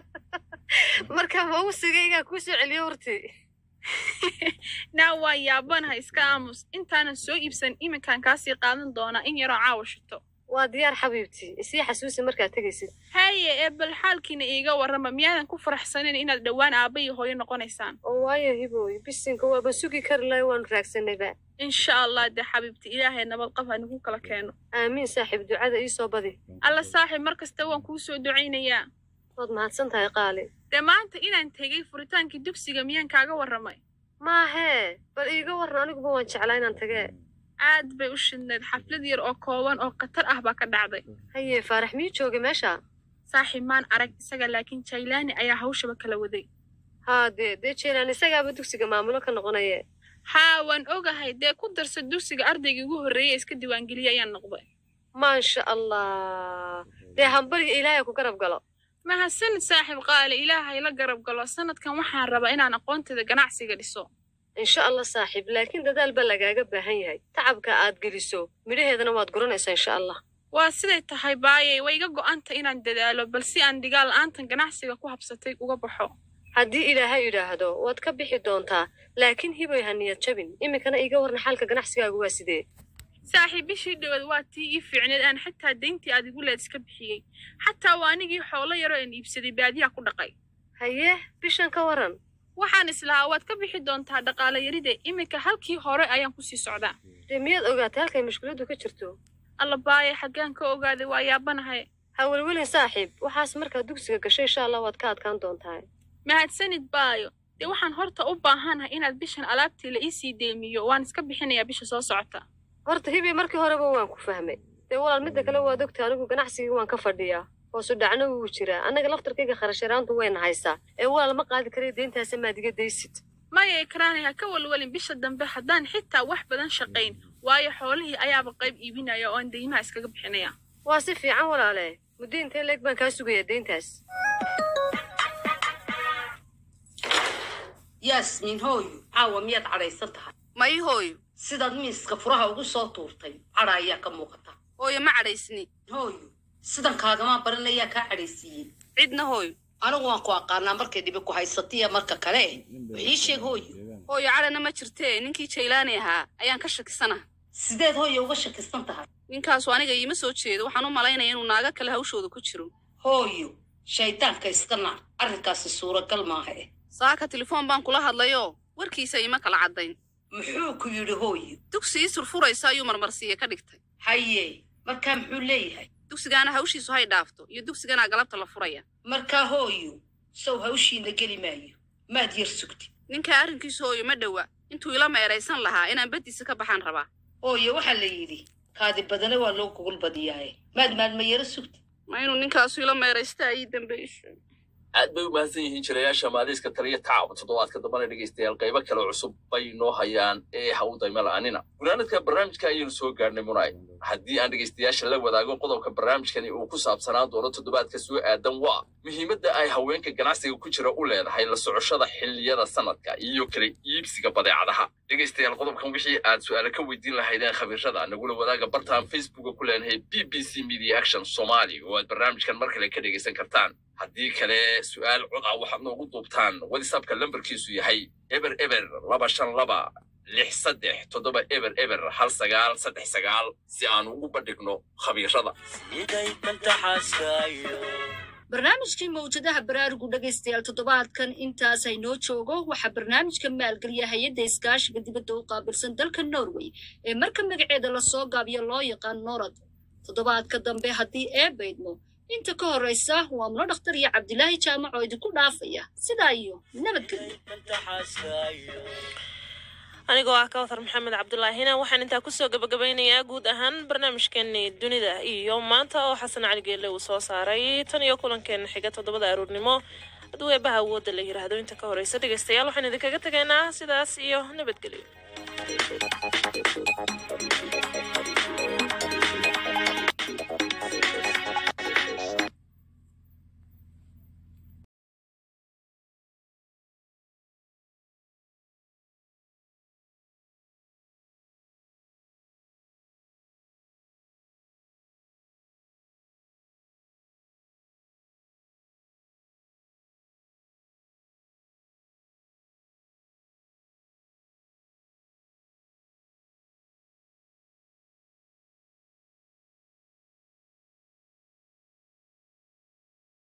marka ma uunsigaygaa kuu soo celiyo hortii naa waan yaabanahay iska aamus intaanan soo iibsan iminkaan kaasii qaadan doonaa in yaroo caawa shito waa diyaar xabiibtii isii xasuusi markaad tegaysid haye ee bal xaalkiina iiga warrama miyaadan ku faraxsanin inaad dhowaan aabba iyo hooyo noqonaysaan oo waayo hibooy bisinka waaba sugi kari lahay waanu raagsanayba insha allah dee xabiibti ilaahay nabad qab ha nagu kala keeno aamiin saaxiib ducada ii soo badi alla saaxiib mar kasta waan kuu soo ducaynayaa waad mahadsan tahay qaali dee maanta inaan tegey furitaankii dugsiga miyaan kaaga warramay maahee bal iiga warran aniguba waan jeclaa inaan tagee aad bay u shidnayd xaflad yar oo kooban oo khatar ah baa ka dhacday haye faarax miyuu joogay meesha saaxiib maan arag isaga laakiin jaylaani ayaa hawshaba kala waday haa dee dee jeylaan isagaaba dugsiga maamulo ka noqonaye haa waan ogahay dee ku darsa dugsiga ardaygii ugu horreeyey iska diiwaangeliya ayaan noqday maasha allah dee hambariga ilaahay ku garab galo mahadsanid saaxiib qaali ilaahay la garab galo sanadkan waxaan rabaa inaan aqoonteeda ganacsiga dhiso insha allah saaxiib laakiin dadaal baa lagaaga baahan yahay tacabka aad geliso midhaheedana waad guranaysaa insha allah waa siday tahay baayey way iga go'anta inaan dadaalo bal si aan dhigaal la'aantan ganacsiga ku habsatay uga baxo haddii ilaahay idhaahdo waad ka bixi doontaa laakiin hiboy ha niyad jabin iminkana iiga warna xaalka ganacsigaagu waa sidee saaxiib bishii dhawaad waa tii ii fiicneed aan xataa dayntii aad igu leed iska bixiyey xataa waa anigii xoolo yaroo aan iibsaday baadiyaa ku dhaqay haye bishan ka waran waxaan islahaa waad ka bixi doontaa dhaqaale yaride iminka halkii hore ayaan kusii socdaa dee miyaad ogaatay halkay mushkiladdu ka jirto alla baaye xaggaan ka ogaaday waa yaabanahay ha welwelin saaxiib waxaas markaad dugsiga gashay insha allah waad ka adkaan doontaa mahadsanid baayo dee waxaan horta u baahanahay inaad bishan alaabtii la iisii deemiyo waan iska bixinayaa bisha soo socota horta hibi markii horeba waan ku fahmay dee walaal midda kale waad ogta anigu ganacsigii waan ka fadhiyaa hoosu dhacno wuu jiraa annaga laftarkayga kharasharaantu wayna haysaa ee walaal ma qaadi karayo deyntaasa maad iga daysid maya ikraanay ha ka walwalin bisha dambe haddaan xitaa wax badan shaqayn waayo xoolihii ayaaba qayb iibinaya oo aan deymaha iskaga bixinaya waa si fiican walaale muddo intee leeg baan kaa sugayaa deyntaas yaasmiin hooyo caawa miyaad cadhaysan tahay may hooyo sidaad miiska furaha ugu soo tuurtay cadha ayaa ka muuqata hooyo ma cadhaysni hooyo sidan kaagama baran ayaa kaa cadhaysiiyey cidna hooyo anigu waan ku aqaanaa markay dhibi ku haysatiya marka kale wixii sheeg hooyo hooyo cadhana ma jirtee ninkii jaylaani ahaa ayaan ka shakisana sideed hooyo uga shakisan tahay ninkaasu aniga iima soo jeedo waxaan u malaynaya inuu naago kale hawshooda ku jiro hooyo shaydaanka iska naar arrinkaasi suuragal maaha eh saaka telefoon baan kula hadlayoo warkiisa iima kala caddayn muxuu ku yidhi hooyo dugsi ii surfuraysa ayuu marmarsiiye ka dhigtay haye markaa muxuu leeyahay dugsigaana hawshiisu hay dhaafto iyo dugsiganaa galabta la furaya markaa hooyo sow hawshiina geli maayo maad yar sugti ninkaa arrinkiisu hooyo ma dhowa intuu ila meeraysan lahaa inaan baddiisa ka baxaan rabaa hooyo waxaa la yidhi kaadi badana waa loo gogol badiyaaye maad maalma yaro sugti ma inuu ninkaasu ila meeraysta ii dambayso aad bay u mahadsan yihiin jirayaasha maaliiska taliya tacab toddobaadka dambana dhegaystayaal qaybo kale cusub bay noo hayaan ee ha u dayma la'aanina gunaanadka barnaamijka ayaynu soo gaarnay munay haddii aan dhegaystayaasha la wadaago qodobka barnaamijkani uu ku saabsanaan doono toddobaadka soo aadan waa muhiimadda ay haweenka ganacsiga ku jira u leedahay la socoshada xilliyada sanadka iyo kala iibsiga badeecadaha dhegaystayaal qodobkan wixii aad su'aale ka weydiin lahaydeen khabiirada nagula wadaaga bartaan facebooka ku leenahay b b c media action somali oo aad barnaamijkan mar kale ka dhegaysan kartaan haddii kale su'aal cod ah waxaad noogu duubtaan whatsappka lambarkiisu yahay eber eber laba shan laba lix saddex toddoba eber eber hal sagaal saddex sagaal si aan ugu bandhigno khabiirada barnaamijkii mawjadaha baraarugu dhegaystayaal toddobaadkan intaas haynoo joogo waxaa barnaamijka maalgeliya hay-adda iskaashiga dibadda u qaabilsan dalka norway ee marka magaceeda lasoo gaabiyo loo yaqaan norad toddobaadka dambe haddii ee baydmo inta ka horraysa waa mulo dhakhtar iyo cabdilaahi jaamac oo idinku dhaafaya sidaa iyo nabadgelyo anigoo ah kawthar maxamed cabdulaahina waxaan intaa kusoo gabagabaynayaa guud ahaan barnaamijkeeni dunida iyo maanta oo xasan cali geelle uu soo saaray tan iyo kulankeena xiga toddobada aruurnimo hadduu eebaha awoodda la yiraahdo inta ka horeysa dhegeystayaal waxaan idinkaga tegaynaa sidaas iyo nabadgelyo